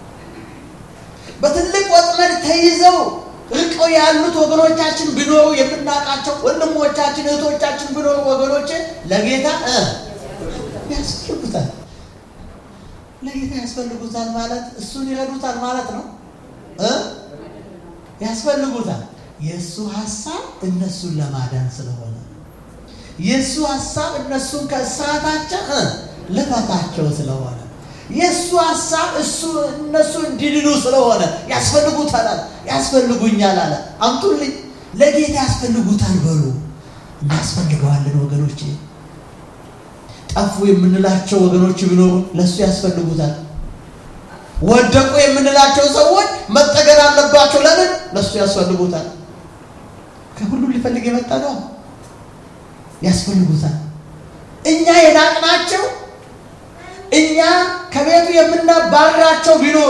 በትልቅ ወጥመድ ተይዘው ርቀው ያሉት ወገኖቻችን ቢኖሩ የምናውቃቸው ወንድሞቻችን እህቶቻችን ቢኖሩ ወገኖች ለጌታ ያስፈልጉታል። ለጌታ ያስፈልጉታል ማለት እሱን ይረዱታል ማለት ነው እ ያስፈልጉታል። የእሱ ሀሳብ እነሱን ለማዳን ስለሆነ የእሱ ሀሳብ እነሱን ከእስራታቸው እ ልፈታቸው ስለሆነ የእሱ ሀሳብ እሱ እነሱ እንዲድኑ ስለሆነ ያስፈልጉታል አለ። ያስፈልጉኛል አለ። አምጡልኝ። ለጌታ ያስፈልጉታል በሉ። እናስፈልገዋለን ወገኖች። ጠፉ የምንላቸው ወገኖች ቢኖሩ ለእሱ ያስፈልጉታል። ወደቁ የምንላቸው ሰዎች መጠገን አለባቸው። ለምን? ለእሱ ያስፈልጉታል። ከሁሉም ሊፈልግ የመጣ ነው። ያስፈልጉታል። እኛ የናቅናቸው እኛ ከቤቱ የምናባርራቸው ቢኖሩ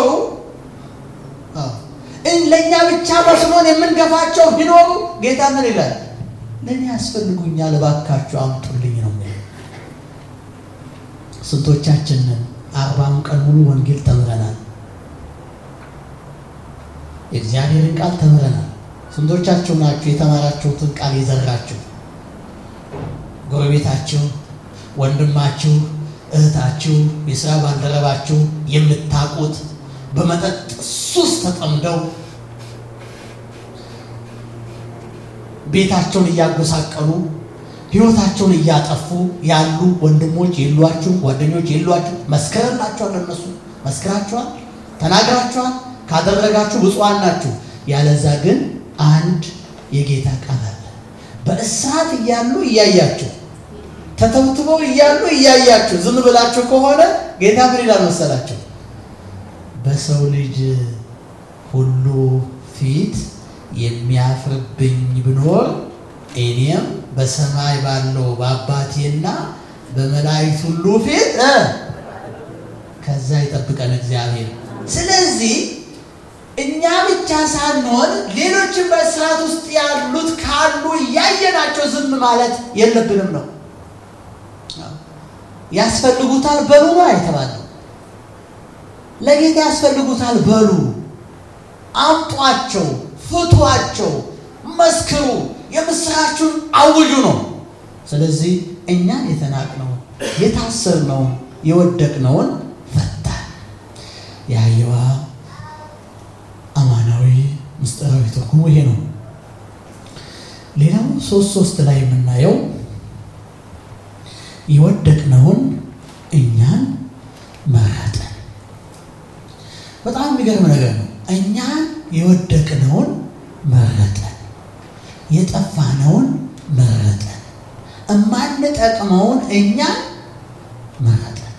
ለእኛ ብቻ መስሎን የምንገፋቸው ቢኖሩ ጌታ ምን ይላል? ለእኔ ያስፈልጉኛል፣ እባካችሁ አምጡልኝ ነው። ስንቶቻችንን አርባም ቀን ሙሉ ወንጌል ተምረናል። የእግዚአብሔርን ቃል ተምረናል። ስንቶቻችሁ ናችሁ የተማራችሁትን ቃል የዘራችሁ? ጎረቤታችሁ፣ ወንድማችሁ እህታችሁ፣ የስራ ባልደረባችሁ የምታውቁት በመጠጥ ሱስ ተጠምደው ቤታቸውን እያጎሳቀሉ ህይወታቸውን እያጠፉ ያሉ ወንድሞች የሏችሁ? ጓደኞች የሏችሁ? መስከረላችኋል። እነሱ መስክራችኋል፣ ተናግራችኋል። ካደረጋችሁ ብፁዓን ናችሁ። ያለዛ ግን አንድ የጌታ ቃል አለ። በእስራት እያሉ እያያችሁ ተተብትበው እያሉ እያያችሁ ዝም ብላችሁ ከሆነ ጌታ ምን ይላል መሰላችሁ? በሰው ልጅ ሁሉ ፊት የሚያፍርብኝ ብኖር እኔም በሰማይ ባለው በአባቴና በመላእክት ሁሉ ፊት ከዛ ይጠብቀን እግዚአብሔር። ስለዚህ እኛ ብቻ ሳንሆን ሌሎችም በእስራት ውስጥ ያሉት ካሉ እያየናቸው ዝም ማለት የለብንም ነው። ያስፈልጉታል በሉ ነው የተባለው። ለጌታ ያስፈልጉታል በሉ፣ አምጧቸው፣ ፍቷቸው፣ መስክሩ፣ የምስራችሁን አውጁ ነው። ስለዚህ እኛን የተናቅነውን የታሰርነውን የወደቅነውን ፈታን። የአየዋ አማናዊ ምስጢራዊ ትርጉሙ ይሄ ነው። ሌላው ሶስት ሶስት ላይ የምናየው የወደቅነውን እኛን መረጠን። በጣም የሚገርም ነገር ነው። እኛን የወደቅነውን መረጠን፣ የጠፋነውን መረጠን፣ እማንጠቅመውን እኛን መረጠን።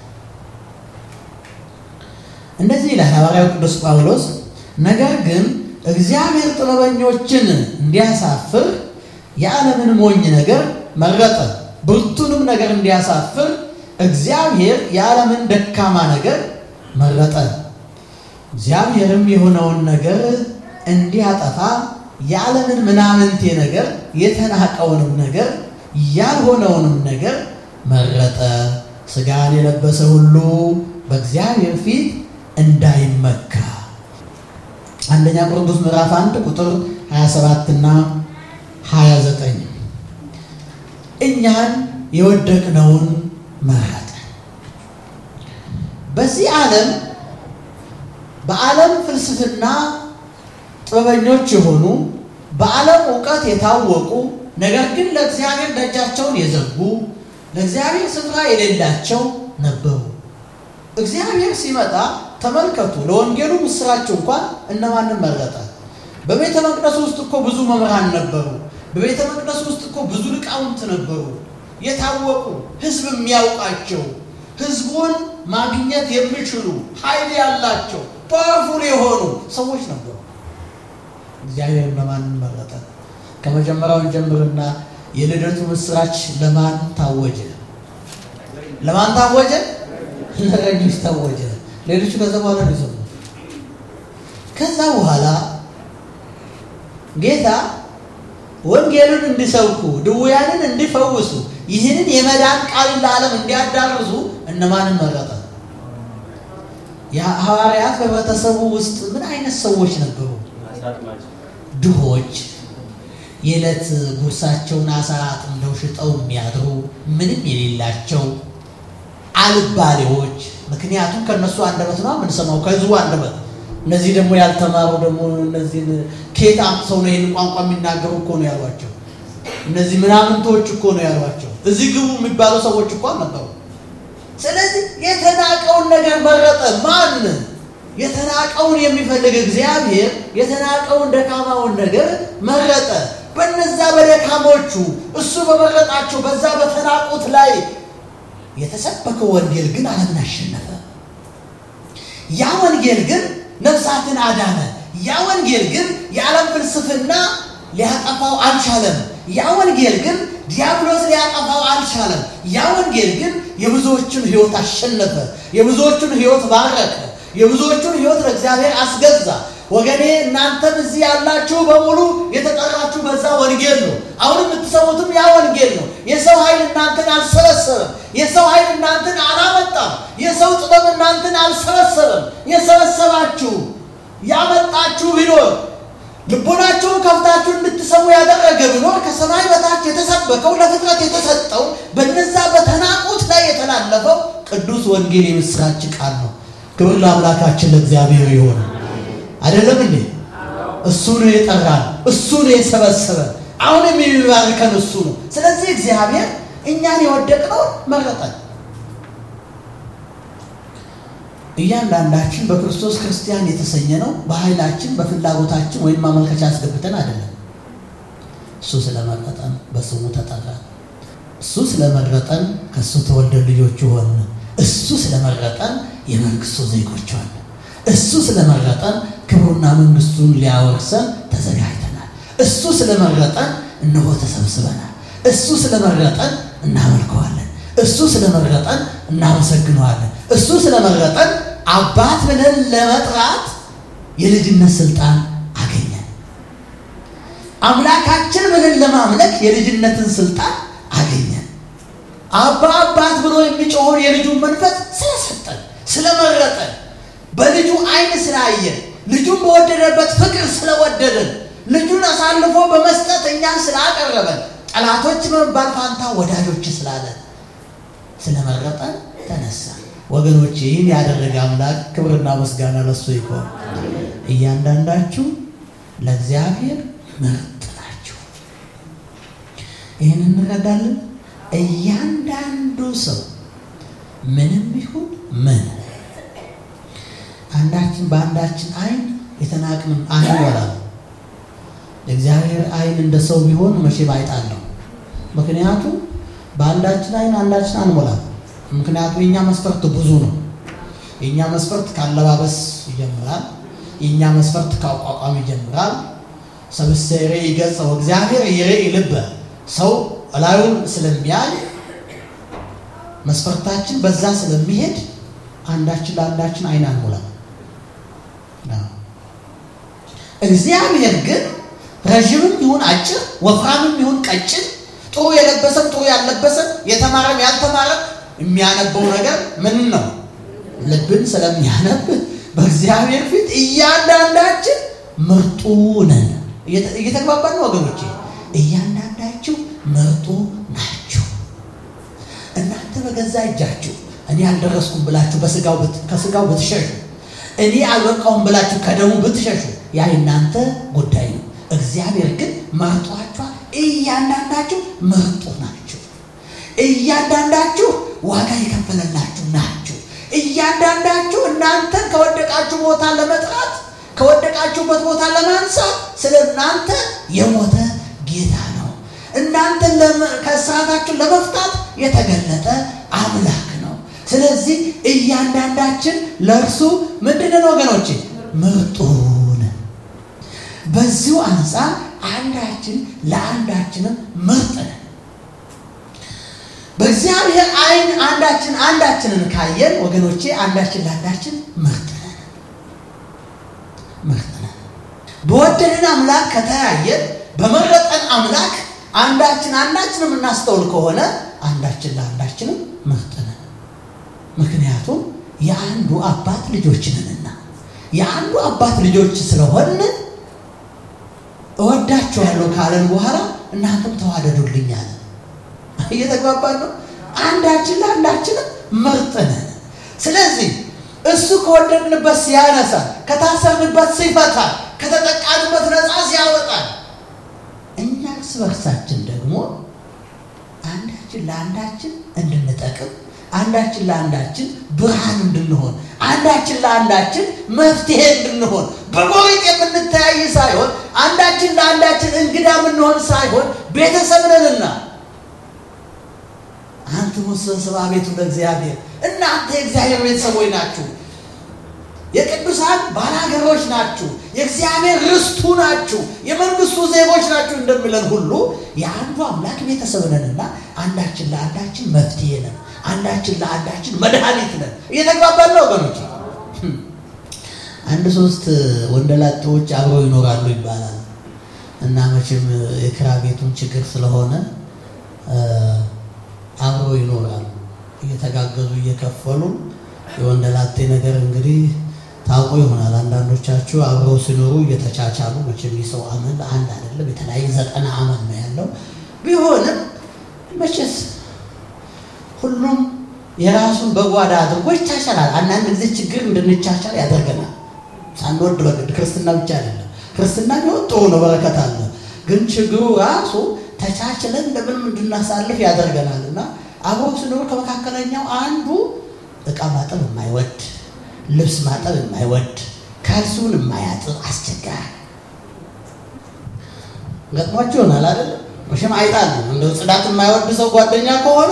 እንደዚህ ይላል ሐዋርያው ቅዱስ ጳውሎስ ነገር ግን እግዚአብሔር ጥበበኞችን እንዲያሳፍር የዓለምን ሞኝ ነገር መረጠ፣ ብርቱንም ነገር እንዲያሳፍር እግዚአብሔር የዓለምን ደካማ ነገር መረጠ። እግዚአብሔርም የሆነውን ነገር እንዲያጠፋ የዓለምን ምናምንቴ ነገር የተናቀውንም ነገር ያልሆነውንም ነገር መረጠ፣ ሥጋን የለበሰ ሁሉ በእግዚአብሔር ፊት እንዳይመካ አንደኛ ቆሮንቶስ ምዕራፍ 1 ቁጥር 27 እና 29 እኛን የወደቅነውን መረጠ። በዚህ ዓለም በዓለም ፍልስፍና ጥበበኞች የሆኑ በዓለም እውቀት የታወቁ ነገር ግን ለእግዚአብሔር ደጃቸውን የዘጉ ለእግዚአብሔር ስፍራ የሌላቸው ነበሩ። እግዚአብሔር ሲመጣ ተመልከቱ፣ ለወንጌሉ ምስራች እንኳን እነማንን መረጠ? በቤተ መቅደስ ውስጥ እኮ ብዙ መምህራን ነበሩ። በቤተ መቅደስ ውስጥ እኮ ብዙ ሊቃውንት ነበሩ፣ የታወቁ ሕዝብ የሚያውቃቸው ሕዝቡን ማግኘት የሚችሉ ኃይል ያላቸው ፓወርፉል የሆኑ ሰዎች ነበሩ። እግዚአብሔር እነማንን መረጠ? ከመጀመሪያውን ጀምርና የልደቱ ምስራች ለማን ታወጀ? ለማን ታወጀ? ለእረኞች ታወጀ። ሌሎቹ ከዛ በኋላ ነው የሰሙት። ከዛ በኋላ ጌታ ወንጌሉን እንዲሰብኩ ድውያንን እንዲፈውሱ ይህንን የመዳን ቃልን ለዓለም እንዲያዳርሱ እነማንን መረጠ? የሐዋርያት በህብረተሰቡ ውስጥ ምን አይነት ሰዎች ነበሩ? ድሆች፣ የዕለት ጉርሳቸውን አሳ አጥምደው ሽጠው የሚያድሩ ምንም የሌላቸው አልባሌዎች። ምክንያቱም ከእነሱ አንደበት ነው የምንሰማው፣ ከህዝቡ አንደበት። እነዚህ ደግሞ ያልተማሩ ደግሞ እነዚህን ከየት አምጥተው ነው ይህን ቋንቋ የሚናገሩ እኮ ነው ያሏቸው። እነዚህ ምናምንቶች እኮ ነው ያሏቸው። እዚህ ግቡ የሚባሉ ሰዎች እኮ ነበሩ። ስለዚህ የተናቀውን ነገር መረጠ። ማን? የተናቀውን የሚፈልግ እግዚአብሔር የተናቀውን ደካማውን ነገር መረጠ። በነዛ በደካሞቹ እሱ በመረጣቸው በዛ በተናቁት ላይ የተሰበከው ወንጌል ግን ዓለምን አሸነፈ። ያ ወንጌል ግን ነፍሳትን አዳነ። ያ ወንጌል ግን የዓለም ፍልስፍና ሊያጠፋው አልቻለም። ያ ወንጌል ግን ዲያብሎስ ሊያጠፋው አልቻለም። ያ ወንጌል ግን የብዙዎቹን ሕይወት አሸነፈ። የብዙዎቹን ሕይወት ባረከ። የብዙዎቹን ሕይወት ለእግዚአብሔር አስገዛ። ወገኔ እናንተም እዚህ ያላችሁ በሙሉ የተጠራችሁ በዛ ወንጌል ነው። አሁን የምትሰሙትም ያ ወንጌል ነው። የሰው ኃይል እናንተን አልሰበሰበም። የሰው ኃይል እናንተን አላመጣም። የሰው ጥበብ እናንተን አልሰበሰበም። የሰበሰባችሁ ያመጣችሁ ቢኖር ልቦናችሁን ከፍታችሁ እንድትሰሙ ያደረገ ቢኖር ከሰማይ በታች የተሰበከው ለፍጥረት የተሰጠው በነዛ በተናቁት ላይ የተላለፈው ቅዱስ ወንጌል የምስራች ቃል ነው። ክብር ለአምላካችን ለእግዚአብሔር ይሆን። አይደለም እንዴ? እሱ ነው የጠራን፣ እሱ ነው የሰበሰበን። አሁንም የሚባርከን እሱ ነው። ስለዚህ እግዚአብሔር እኛን የወደቅነውን መረጠን። እያንዳንዳችን በክርስቶስ ክርስቲያን የተሰኘ ነው በኃይላችን በፍላጎታችን ወይም ማመልከቻ አስገብተን አይደለም። እሱ ስለመረጠን በስሙ ተጠራን። እሱ ስለመረጠን ከእሱ ተወልደን ልጆቹ ሆን። እሱ ስለመረጠን የመንግስቱ ዜጎች ሆን። እሱ ስለመረጠን ክብሩና መንግስቱን ሊያወርሰን ተዘጋጅተናል። እሱ ስለመረጠን እነሆ ተሰብስበናል። እሱ ስለመረጠን እናመልከዋለን። እሱ ስለመረጠን እናመሰግነዋለን። እሱ ስለመረጠን አባት ብለን ለመጥራት የልጅነት ስልጣን አገኘን። አምላካችን ብለን ለማምለክ የልጅነትን ስልጣን አገኘን። አባ አባት ብሎ የሚጮኸውን የልጁን መንፈስ ስለሰጠን ስለመረጠን በልጁ ዓይን ስላየን ልጁን በወደደበት ፍቅር ስለወደደን ልጁን አሳልፎ በመስጠት እኛን ስላቀረበን ጠላቶች በመባል ፋንታ ወዳጆች ስላለን ስለመረጠን ተነሳ። ወገኖች ይህን ያደረገ አምላክ ክብርና ምስጋና ለሱ ይሆን። እያንዳንዳችሁ ለእግዚአብሔር ምርጥ ናችሁ። ይህን እንረዳለን። እያንዳንዱ ሰው ምንም ይሁን ምን አንዳችን በአንዳችን ዓይን የተናቅን አንወላም። የእግዚአብሔር ዓይን እንደ ሰው ቢሆን መቼም አይጣለው። ምክንያቱም በአንዳችን ዓይን አንዳችን አንሞላም። ምክንያቱም የእኛ መስፈርት ብዙ ነው። የእኛ መስፈርት ካለባበስ ይጀምራል። የእኛ መስፈርት ከአቋቋም ይጀምራል። ሰብእሰሬ ይገጸው እግዚአብሔር ይሬኢ ልበ ሰው እላዩን ስለሚያይ መስፈርታችን በዛ ስለሚሄድ አንዳችን ለአንዳችን ዓይን አንሞላም። እግዚአብሔር ግን ረዥምም ይሁን አጭር፣ ወፍራምም ይሁን ቀጭን፣ ጥሩ የለበሰም ጥሩ ያልለበሰም፣ የተማረም ያልተማረም የሚያነበው ነገር ምን ነው? ልብን ስለሚያነብ በእግዚአብሔር ፊት እያንዳንዳችን ምርጡ ነን። እየተግባባን ነው ወገኖቼ? እያንዳንዳችሁ ምርጡ ናችሁ። እናንተ በገዛ እጃችሁ እኔ አልደረስኩም ብላችሁ በስጋው ከስጋው ብትሸሹ እኔ አልበቃውም ብላችሁ ከደሙ ብትሸሹ ያ የእናንተ ጉዳይ ነው። እግዚአብሔር ግን መርጧችኋል። እያንዳንዳችሁ ምርጡ ናችሁ። እያንዳንዳችሁ ዋጋ የከፈለላችሁ ናችሁ። እያንዳንዳችሁ እናንተን ከወደቃችሁ ቦታ ለመጥራት ከወደቃችሁበት ቦታ ለማንሳት ስለ እናንተ የሞተ ጌታ ነው። እናንተን ከእስራታችሁ ለመፍታት የተገለጠ አምላክ ነው። ስለዚህ እያንዳንዳችን ለእርሱ ምንድንን ወገኖች ምርጡን በዚሁ አንጻር አንዳችን ለአንዳችንም ምርጥ ነን። በእግዚአብሔር ዓይን አንዳችን አንዳችንን ካየን ወገኖቼ አንዳችን ለአንዳችን ምርጥ ነን፣ ምርጥ ነን። በወደደን አምላክ ከተያየን በመረጠን አምላክ አንዳችን አንዳችንም እናስተውል ከሆነ አንዳችን ለአንዳችንም ምርጥ ነን። ምክንያቱም የአንዱ አባት ልጆች ነንና የአንዱ አባት ልጆች ስለሆን እወዳችኋለሁ ካለን በኋላ እናንተም ተዋደዱልኝ አለ። እየተግባባን ነው። አንዳችን ለአንዳችንም ምርጥ ነን። ስለዚህ እሱ ከወደድንበት ሲያነሳ፣ ከታሰርንበት ሲፈታ፣ ከተጠቃንበት ነፃ ሲያወጣል፣ እኛ እርስ በርሳችን ደግሞ አንዳችን ለአንዳችን እንድንጠቅም አንዳችን ለአንዳችን ብርሃን እንድንሆን አንዳችን ለአንዳችን መፍትሄ እንድንሆን በጎሪጥ የምንተያይ ሳይሆን አንዳችን ለአንዳችን እንግዳ የምንሆን ሳይሆን ቤተሰብ ነንና አንትሙ ስብሐ ቤቱ ለእግዚአብሔር እናንተ የእግዚአብሔር ቤተሰቦች ናችሁ። የቅዱሳን ባላገሮች ናችሁ። የእግዚአብሔር ርስቱ ናችሁ። የመንግስቱ ዜጎች ናችሁ እንደሚለን ሁሉ የአንዱ አምላክ ቤተሰብ ነንና አንዳችን ለአንዳችን መፍትሄ ነን። አንዳችን ለአንዳችን መድኃኒት ነን። እየተግባባን ነው ወገኖች። አንድ ሶስት ወንደላጤዎች አብረው ይኖራሉ ይባላል እና መቼም የኪራይ ቤቱን ችግር ስለሆነ አብረው ይኖራሉ እየተጋገዙ እየከፈሉ። የወንደላጤ ነገር እንግዲህ ታውቆ ይሆናል። አንዳንዶቻችሁ አብረው ሲኖሩ እየተቻቻሉ መቼም የሰው አመል አንድ አይደለም። የተለያየ ዘጠና አመል ነው ያለው። ቢሆንም መቼስ ሁሉም የራሱን በጓዳ አድርጎ ይቻቻላል። አንዳንድ ጊዜ ችግር እንድንቻቻል ያደርገናል። ሳንወድ በግድ ክርስትና ብቻ አይደለም። ክርስትና ቢሆን ጥሩ ነው፣ በረከት አለ። ግን ችግሩ ራሱ ተቻችለን እንደምንም እንድናሳልፍ ያደርገናል እና አብሮ ስኖር ከመካከለኛው አንዱ እቃ ማጠብ የማይወድ ልብስ ማጠብ የማይወድ ካልሲውን የማያጥብ አስቸጋሪ ገጥሟችሁ ይሆናል አይደል? መቼም አይጣል እንደው ጽዳት የማይወድ ሰው ጓደኛ ከሆነ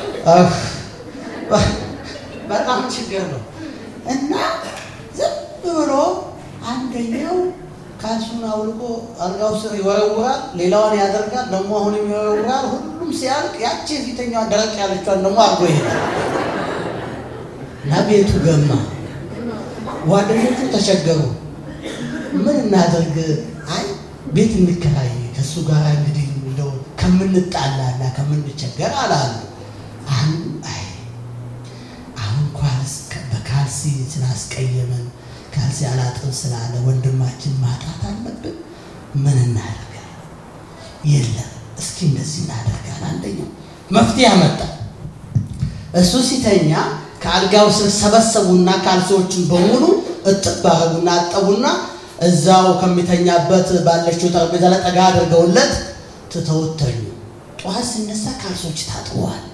በጣም ችግር ነው እና ዝም ብሎ አንደኛው ካልሱን አውልቆ አልጋው ስር ይወረውራል፣ ሌላዋን ያደርጋል፣ ደግሞ አሁንም ይወረውራል። ሁሉም ሲያልቅ ያቺ የፊተኛዋ ደረቅ ያለችዋን ደግሞ አድርጎ ይሄዳል እና ቤቱ ገማ። ጓደኞቹ ተቸገሩ። ምን እናደርግ? አይ ቤት እንከራይ ከእሱ ጋር እንግዲህ እንደው ከምንጣላና ከምንቸገር አላሉ። አሁን አይ አሁን ኳልስ በካልሲ ስላስቀየመን ካልሲ አላጥብ ስላለ ወንድማችን ማጣት አለብን። ምን እናደርጋል? የለም እስኪ እንደዚህ እናደርጋል። አንደኛው መፍትሄ አመጣ። እሱ ሲተኛ ከአልጋው ስር ሰበሰቡና ካልሲዎችን በሙሉ እጥብ አረጉና አጠቡና እዛው ከሚተኛበት ባለችው ጠረጴዛ ላይ ጠጋ አድርገውለት ትተውት ተኙ። ጠዋት ሲነሳ ካልሶች ታጥበዋል።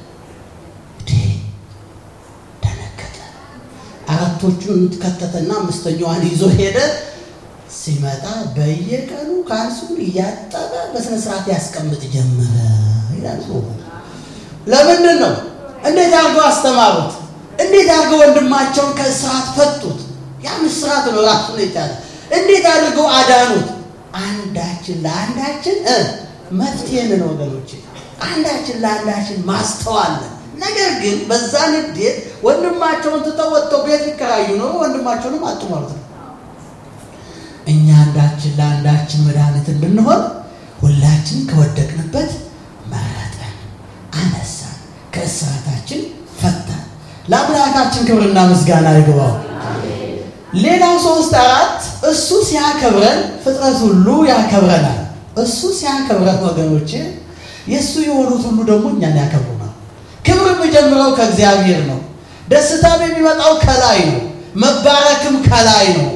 ደነገጠ። አራቶቹን ከተተና አምስተኛዋን ይዞ ሄደ። ሲመጣ በየቀኑ ካልሱን እያጠበ በስነ ስርዓት ያስቀምጥ ጀመረ ይላል። ለምንድን ነው? እንዴት አድርገው አስተማሩት? እንዴት አድርገው ወንድማቸውን ከእስራት ፈቱት? ያን እስራት ነው ራሱን የቻለ እንዴት አድርገው አዳኑት? አንዳችን ለአንዳችን መፍትሄንን ወገኖች፣ አንዳችን ለአንዳችን ማስተዋለን። ነገር ግን በዛ ንዴት ወንድማቸውን ትተው ወጥተው ቤት ሊከራዩ ነው፣ ወንድማቸውንም አጡ ማለት ነው። እኛ አንዳችን ለአንዳችን መድኃኒት እንድንሆን ሁላችን ከወደቅንበት መረጠን፣ አነሳን፣ ከእስራታችን ፈታን። ለአምላካችን ክብርና ምስጋና ይግባው። ሌላው ሶስት አራት እሱ ሲያከብረን ፍጥረት ሁሉ ያከብረናል። እሱ ሲያከብረን ወገኖቼ የእሱ የሆኑት ሁሉ ደግሞ እኛን ያከብሩናል። ክብር የሚጀምረው ከእግዚአብሔር ነው። ደስታም የሚመጣው ከላይ ነው። መባረክም ከላይ ነው።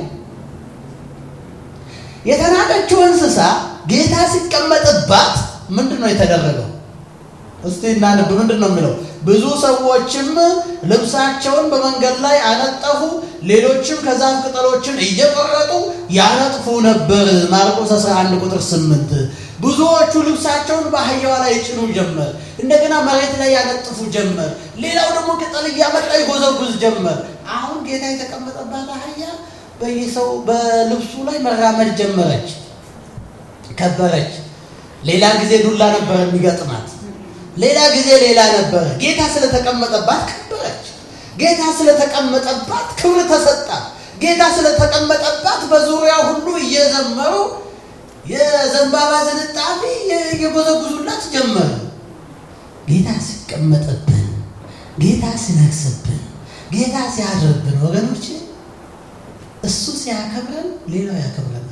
የተናቀችው እንስሳ ጌታ ሲቀመጥባት ምንድን ነው የተደረገው? እስቲ እናንብ። ምንድን ነው የሚለው? ብዙ ሰዎችም ልብሳቸውን በመንገድ ላይ አነጠፉ፣ ሌሎችም ከዛፍ ቅጠሎችን እየቆረጡ ያነጥፉ ነበር። ማርቆስ 11 ቁጥር 8 ብዙዎቹ ልብሳቸውን በአህያዋ ላይ ይጭኑ ጀመር። እንደገና መሬት ላይ ያነጥፉ ጀመር። ሌላው ደግሞ ቅጠል እያመጣ ይጎዘጉዝ ጀመር። አሁን ጌታ የተቀመጠባት አህያ በየሰው በልብሱ ላይ መራመድ ጀመረች፣ ከበረች። ሌላ ጊዜ ዱላ ነበር የሚገጥማት ሌላ ጊዜ ሌላ ነበረ። ጌታ ስለተቀመጠባት ከበረች። ጌታ ስለተቀመጠባት ክብር ተሰጣት። ጌታ ስለተቀመጠባት በዙሪያ ሁሉ እየዘመሩ የዘንባባ ዝንጣፊ የጎዘጉዙላት ጀመረ። ጌታ ሲቀመጥብን፣ ጌታ ሲነግስብን፣ ጌታ ሲያድርብን ወገኖች እሱ ሲያከብረን ሌላው ያከብረናል።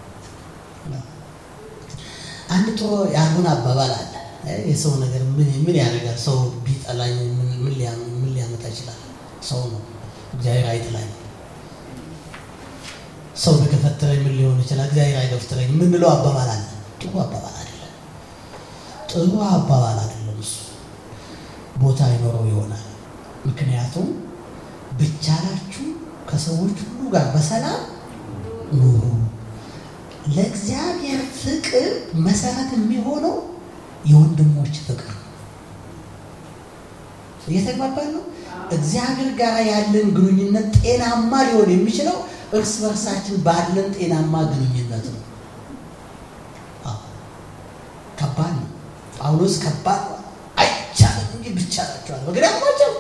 አንድ ጥሩ ያልሆነ አባባል አለ። የሰው ነገር ምን ያደርጋል? ሰው ቢጠላኝ ምን ሊያመጣ ይችላል? ሰው ነው፣ እግዚአብሔር አይጥላኝ። ሰው ቢገፈትረኝ ምን ሊሆን ይችላል? እግዚአብሔር አይገፍትረኝ የምንለው አባባል አለ። ጥሩ አባባል አይደለም። ጥሩ አባባል አይደለም። እሱ ቦታ አይኖረው ይሆናል። ምክንያቱም ብቻላችሁ ከሰዎች ሁሉ ጋር በሰላም ኑሩ። ለእግዚአብሔር ፍቅር መሰረት የሚሆነው የወንድሞች ፍቅር ነው። እየተግባባን ነው። እግዚአብሔር ጋር ያለን ግንኙነት ጤናማ ሊሆን የሚችለው እርስ በርሳችን ባለን ጤናማ ግንኙነት ነው። ከባድ ነው። ጳውሎስ ከባድ አይቻልም እንጂ ብቻላችኋል በግዳማቸው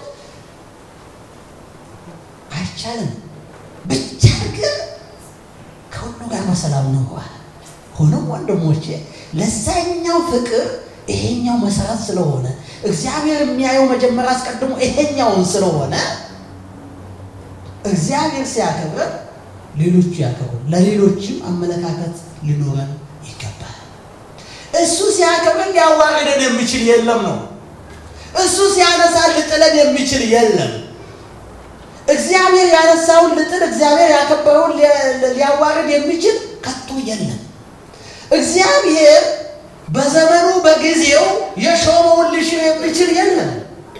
አይቻልም ብቻ ግን ከሁሉ ጋር በሰላም ነው። ሆኖም ወንድሞቼ ለዛኛው ፍቅር ይሄኛው መሰረት ስለሆነ እግዚአብሔር የሚያየው መጀመሪያ አስቀድሞ ይሄኛውን ስለሆነ እግዚአብሔር ሲያከብረን ሌሎቹ ያከብሩ፣ ለሌሎችም አመለካከት ሊኖረን ይገባል። እሱ ሲያከብረን ሊያዋርደን የሚችል የለም ነው። እሱ ሲያነሳ ልጥለን የሚችል የለም። እግዚአብሔር ያነሳውን ልጥል፣ እግዚአብሔር ያከበረውን ሊያዋርድ የሚችል ከቶ የለም። እግዚአብሔር በዘመኑ በጊዜው የሾመውን ሊሽር የሚችል የለም።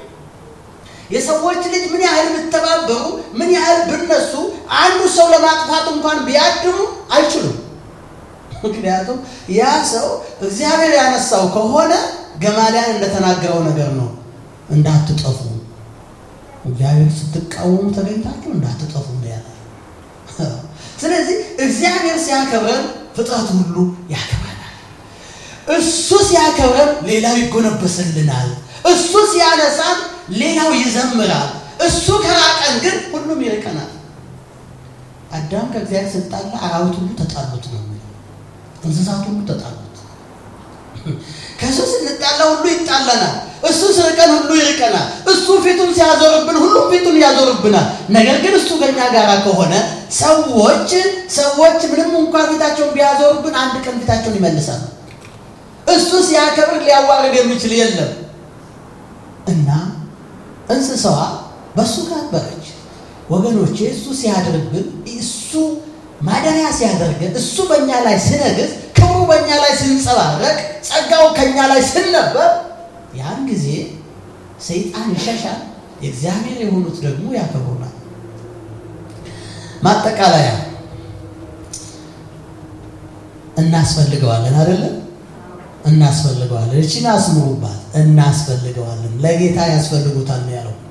የሰዎች ልጅ ምን ያህል ብተባበሩ ምን ያህል ብነሱ አንዱ ሰው ለማጥፋት እንኳን ቢያድሙ አይችሉም። ምክንያቱም ያ ሰው እግዚአብሔር ያነሳው ከሆነ ገማልያል እንደተናገረው ነገር ነው፣ እንዳትጠፉ እግዚአብሔር ስትቃወሙ ተገኝታችሁ እንዳትጠፉ ነው ያለ። ስለዚህ እግዚአብሔር ሲያከብረን ፍጥረት ሁሉ ያከብረናል። እሱ ሲያከብረን ሌላው ይጎነበስልናል። እሱ ሲያነሳን ሌላው ይዘምራል። እሱ ከራቀን ግን ሁሉም ይርቀናል። አዳም ከእግዚአብሔር ስጣላ አራዊት ሁሉ ተጣሉት ነው የሚለው። እንስሳት ሁሉ ተጣሉት። ከእሱ ስንጣላ ሁሉ ይጣለናል። እሱ ስርቀን ሁሉ ይርቀናል። እሱ ፊቱን ሲያዞርብን ሁሉም ፊቱን ያዞርብናል። ነገር ግን እሱ ከኛ ጋር ከሆነ ሰዎች ሰዎች ምንም እንኳን ፊታቸውን ቢያዞርብን አንድ ቀን ፊታቸውን ይመልሳሉ። እሱ ሲያከብር ሊያዋርድ የሚችል የለም እና እንስሳዋ በእሱ ካበረች ወገኖቼ፣ እሱ ሲያደርግን እሱ ማደሪያ ሲያደርገን እሱ በእኛ ላይ ሲነግስ ክብሩ በእኛ ላይ ሲንጸባረቅ ጸጋው ከእኛ ላይ ሲነበብ ያን ጊዜ ሰይጣን ይሸሻል፣ የእግዚአብሔር የሆኑት ደግሞ ያከብሩናል። ማጠቃለያ እናስፈልገዋለን አይደለም? እናስፈልገዋለን። እቺን አስምሩባት። እናስፈልገዋለን። ለጌታ ያስፈልጉታል ነው ያለው።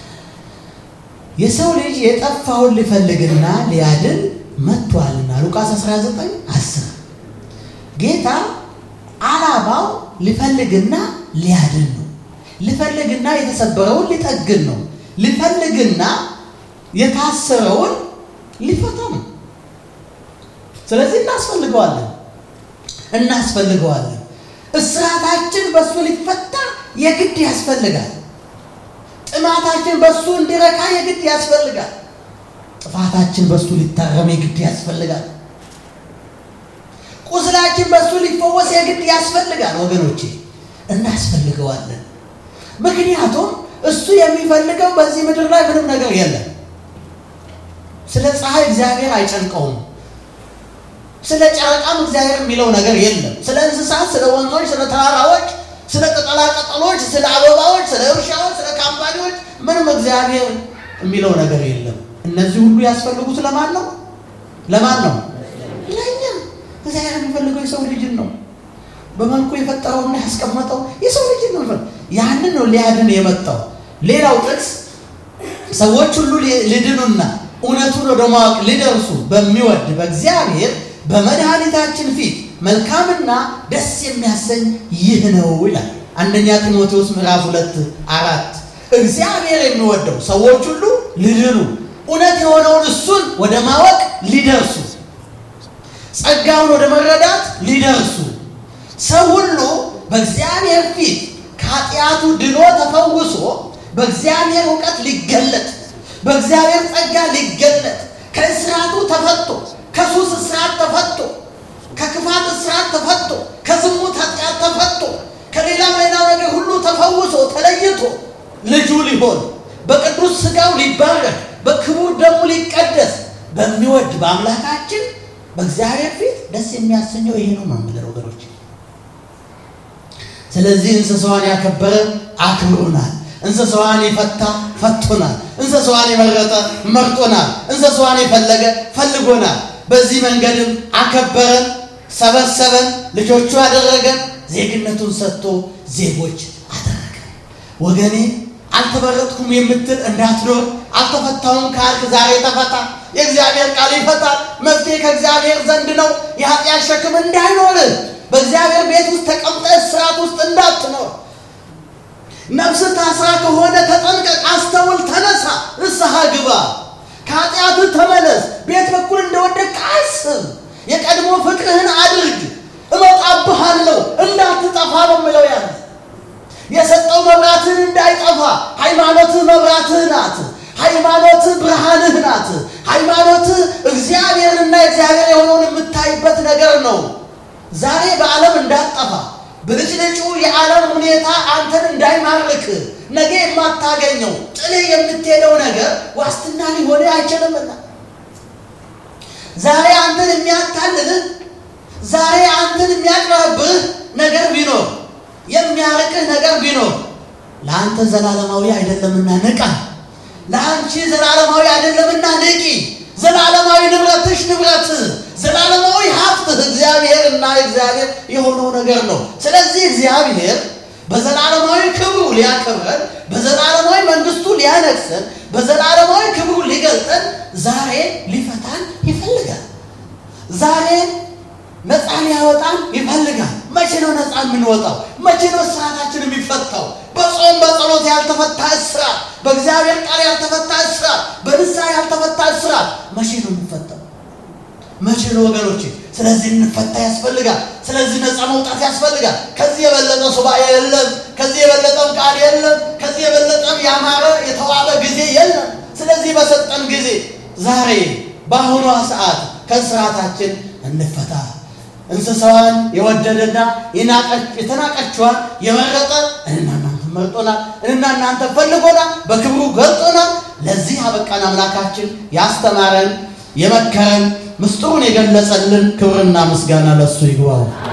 የሰው ልጅ የጠፋውን ሊፈልግና ሊያድን መጥቷልና ሉቃስ 19 10 ጌታ ዓላማው ሊፈልግና ሊያድን ነው። ሊፈልግና የተሰበረውን ሊጠግን ነው። ሊፈልግና የታሰረውን ሊፈታ ነው። ስለዚህ እናስፈልገዋለን እናስፈልገዋለን። እስራታችን በእሱ ሊፈታ የግድ ያስፈልጋል። ጥማታችን በእሱ እንዲረካ የግድ ያስፈልጋል። ጥፋታችን በእሱ ሊታረም የግድ ያስፈልጋል። ቁስላችን በእሱ ሊፈወስ የግድ ያስፈልጋል። ወገኖቼ እናስፈልገዋለን። ምክንያቱም እሱ የሚፈልገው በዚህ ምድር ላይ ምንም ነገር የለም። ስለ ፀሐይ እግዚአብሔር አይጨንቀውም። ስለ ጨረቃም እግዚአብሔር የሚለው ነገር የለም። ስለ እንስሳት፣ ስለ ወንዞች፣ ስለ ተራራዎች፣ ስለ ቅጠላ ቅጠሎች፣ ስለ አበባዎች፣ ስለ እርሻዎች፣ ስለ ካምፓኒዎች ምንም እግዚአብሔር የሚለው ነገር የለም። እነዚህ ሁሉ ያስፈልጉት ለማን ነው? ለማን ነው? ለእኛ። እግዚአብሔር የሚፈልገው የሰው ልጅን ነው። በመልኩ የፈጠረውና ያስቀመጠው የሰው ልጅን ነው። ያንን ነው ሊያድን የመጣው። ሌላው ጥቅስ ሰዎች ሁሉ ሊድኑና እውነቱን ወደ ማወቅ ሊደርሱ በሚወድ በእግዚአብሔር በመድኃኒታችን ፊት መልካምና ደስ የሚያሰኝ ይህ ነው ይላል። አንደኛ ጢሞቴዎስ ምዕራፍ ሁለት አራት እግዚአብሔር የሚወደው ሰዎች ሁሉ ሊድኑ እውነት የሆነውን እሱን ወደ ማወቅ ሊደርሱ ጸጋውን ወደ መረዳት ሊደርሱ ሰው ሁሉ በእግዚአብሔር ፊት ከኃጢአቱ ድኖ ተፈውሶ በእግዚአብሔር እውቀት ሊገለጥ በእግዚአብሔር ጸጋ ሊገለጥ ከእስራቱ ተፈቶ ከሱስ እስራት ተፈቶ ከክፋት እስራት ተፈቶ ከዝሙት ኃጢአት ተፈቶ ከሌላም ሌላው ነገር ሁሉ ተፈውሶ ተለይቶ ልጁ ሊሆን በቅዱስ ሥጋው ሊባረክ በክቡር ደሙ ሊቀደስ በሚወድ በአምላካችን በእግዚአብሔር ፊት ደስ የሚያሰኘው ይሄ ነው ነው የምለው ወገኖች። ስለዚህ እንስሳዋን ያከበረ አክብሮናል። እንስሳዋን የፈታ ፈቶናል። እንስሳዋን የመረጠ መርጦናል። እንስሳዋን የፈለገ ፈልጎናል። በዚህ መንገድም አከበረን፣ ሰበሰበን፣ ልጆቹ አደረገን፣ ዜግነቱን ሰጥቶ ዜጎች አደረገን። ወገኔ አልተመረጥኩም የምትል እንዳትኖር፣ አልተፈታውም ካልክ ዛሬ ተፈታ። የእግዚአብሔር ቃል ይፈታል። መፍትሄ ከእግዚአብሔር ዘንድ ነው። የኃጢአት ሸክም እንዳይኖር በእግዚአብሔር ቤት ውስጥ ተቀምጠህ እስራት ውስጥ እንዳትኖር ነፍስ ታስራ ከሆነ ተጠንቀቅ፣ አስተውል፣ ተነሳ፣ ንስሐ ግባ፣ ከኃጢአትህ ተመለስ። ቤት በኩል እንደወደቅህ አስብ፣ የቀድሞ ፍቅርህን አድርግ። እመጣብሃለሁ እንዳትጠፋ ነው የምለው ያለ የሰጠው መብራትህን እንዳይጠፋ። ሃይማኖትህ መብራትህ ናት። ሃይማኖትህ ብርሃንህ ናት። ሃይማኖትህ እግዚአብሔርና እግዚአብሔር የሆነውን የምታይበት ነገር ነው። ዛሬ በዓለም እንዳትጠፋ ብልጭልጩ የዓለም ሁኔታ አንተን እንዳይማርክ ነገ የማታገኘው ጥልህ የምትሄደው ነገር ዋስትና ሊሆን አይችልምና ዛሬ አንተን የሚያታልልህ ዛሬ አንተን የሚያቅረብህ ነገር ቢኖር የሚያርቅህ ነገር ቢኖር ለአንተ ዘላለማዊ አይደለምና ንቃ። ለአንቺ ዘላለማዊ አይደለምና ንቂ። ዘላለማዊ ንብረትሽ ንብረት ዘላለማዊ ሀብትህ እግዚአብሔርና እግዚአብሔር የሆነው ነገር ነው። ስለዚህ እግዚአብሔር በዘላለማዊ ክብሩ ሊያከብረን፣ በዘላለማዊ መንግስቱ ሊያነግሰን፣ በዘላለማዊ ክብሩ ሊገልጠን ዛሬ ሊፈታን ይፈልጋል። ዛሬ ነፃ ሊያወጣን ይፈልጋል። መቼ ነው ነፃ የምንወጣው? መቼ ነው እስራታችን የሚፈታው? በጾም በጸሎት ያልተፈታ እስራት፣ በእግዚአብሔር ቃል ያልተፈታ እስራት፣ በንስሐ ያልተፈታ እስራት መቼ ነው የሚፈታው? መቼ ነው ወገኖቼ? ስለዚህ እንፈታ ያስፈልጋል። ስለዚህ ነፃ መውጣት ያስፈልጋል። ከዚህ የበለጠ ሱባኤ የለም። ከዚህ የበለጠም ቃል የለም። ከዚህ የበለጠም ያማረ የተዋበ ጊዜ የለም። ስለዚህ በሰጠን ጊዜ ዛሬ በአሁኗ ሰዓት ከስርዓታችን እንፈታ። እንስሳዋን የወደደና የተናቀችዋን የመረጠ እንና እናንተ መርጦናል፣ እንና እናንተ ፈልጎናል፣ በክብሩ ገልጦናል። ለዚህ አበቃን። አምላካችን ያስተማረን የመከረን ምስጢሩን የገለጸልን ክብርና ምስጋና ለሱ ይግባው።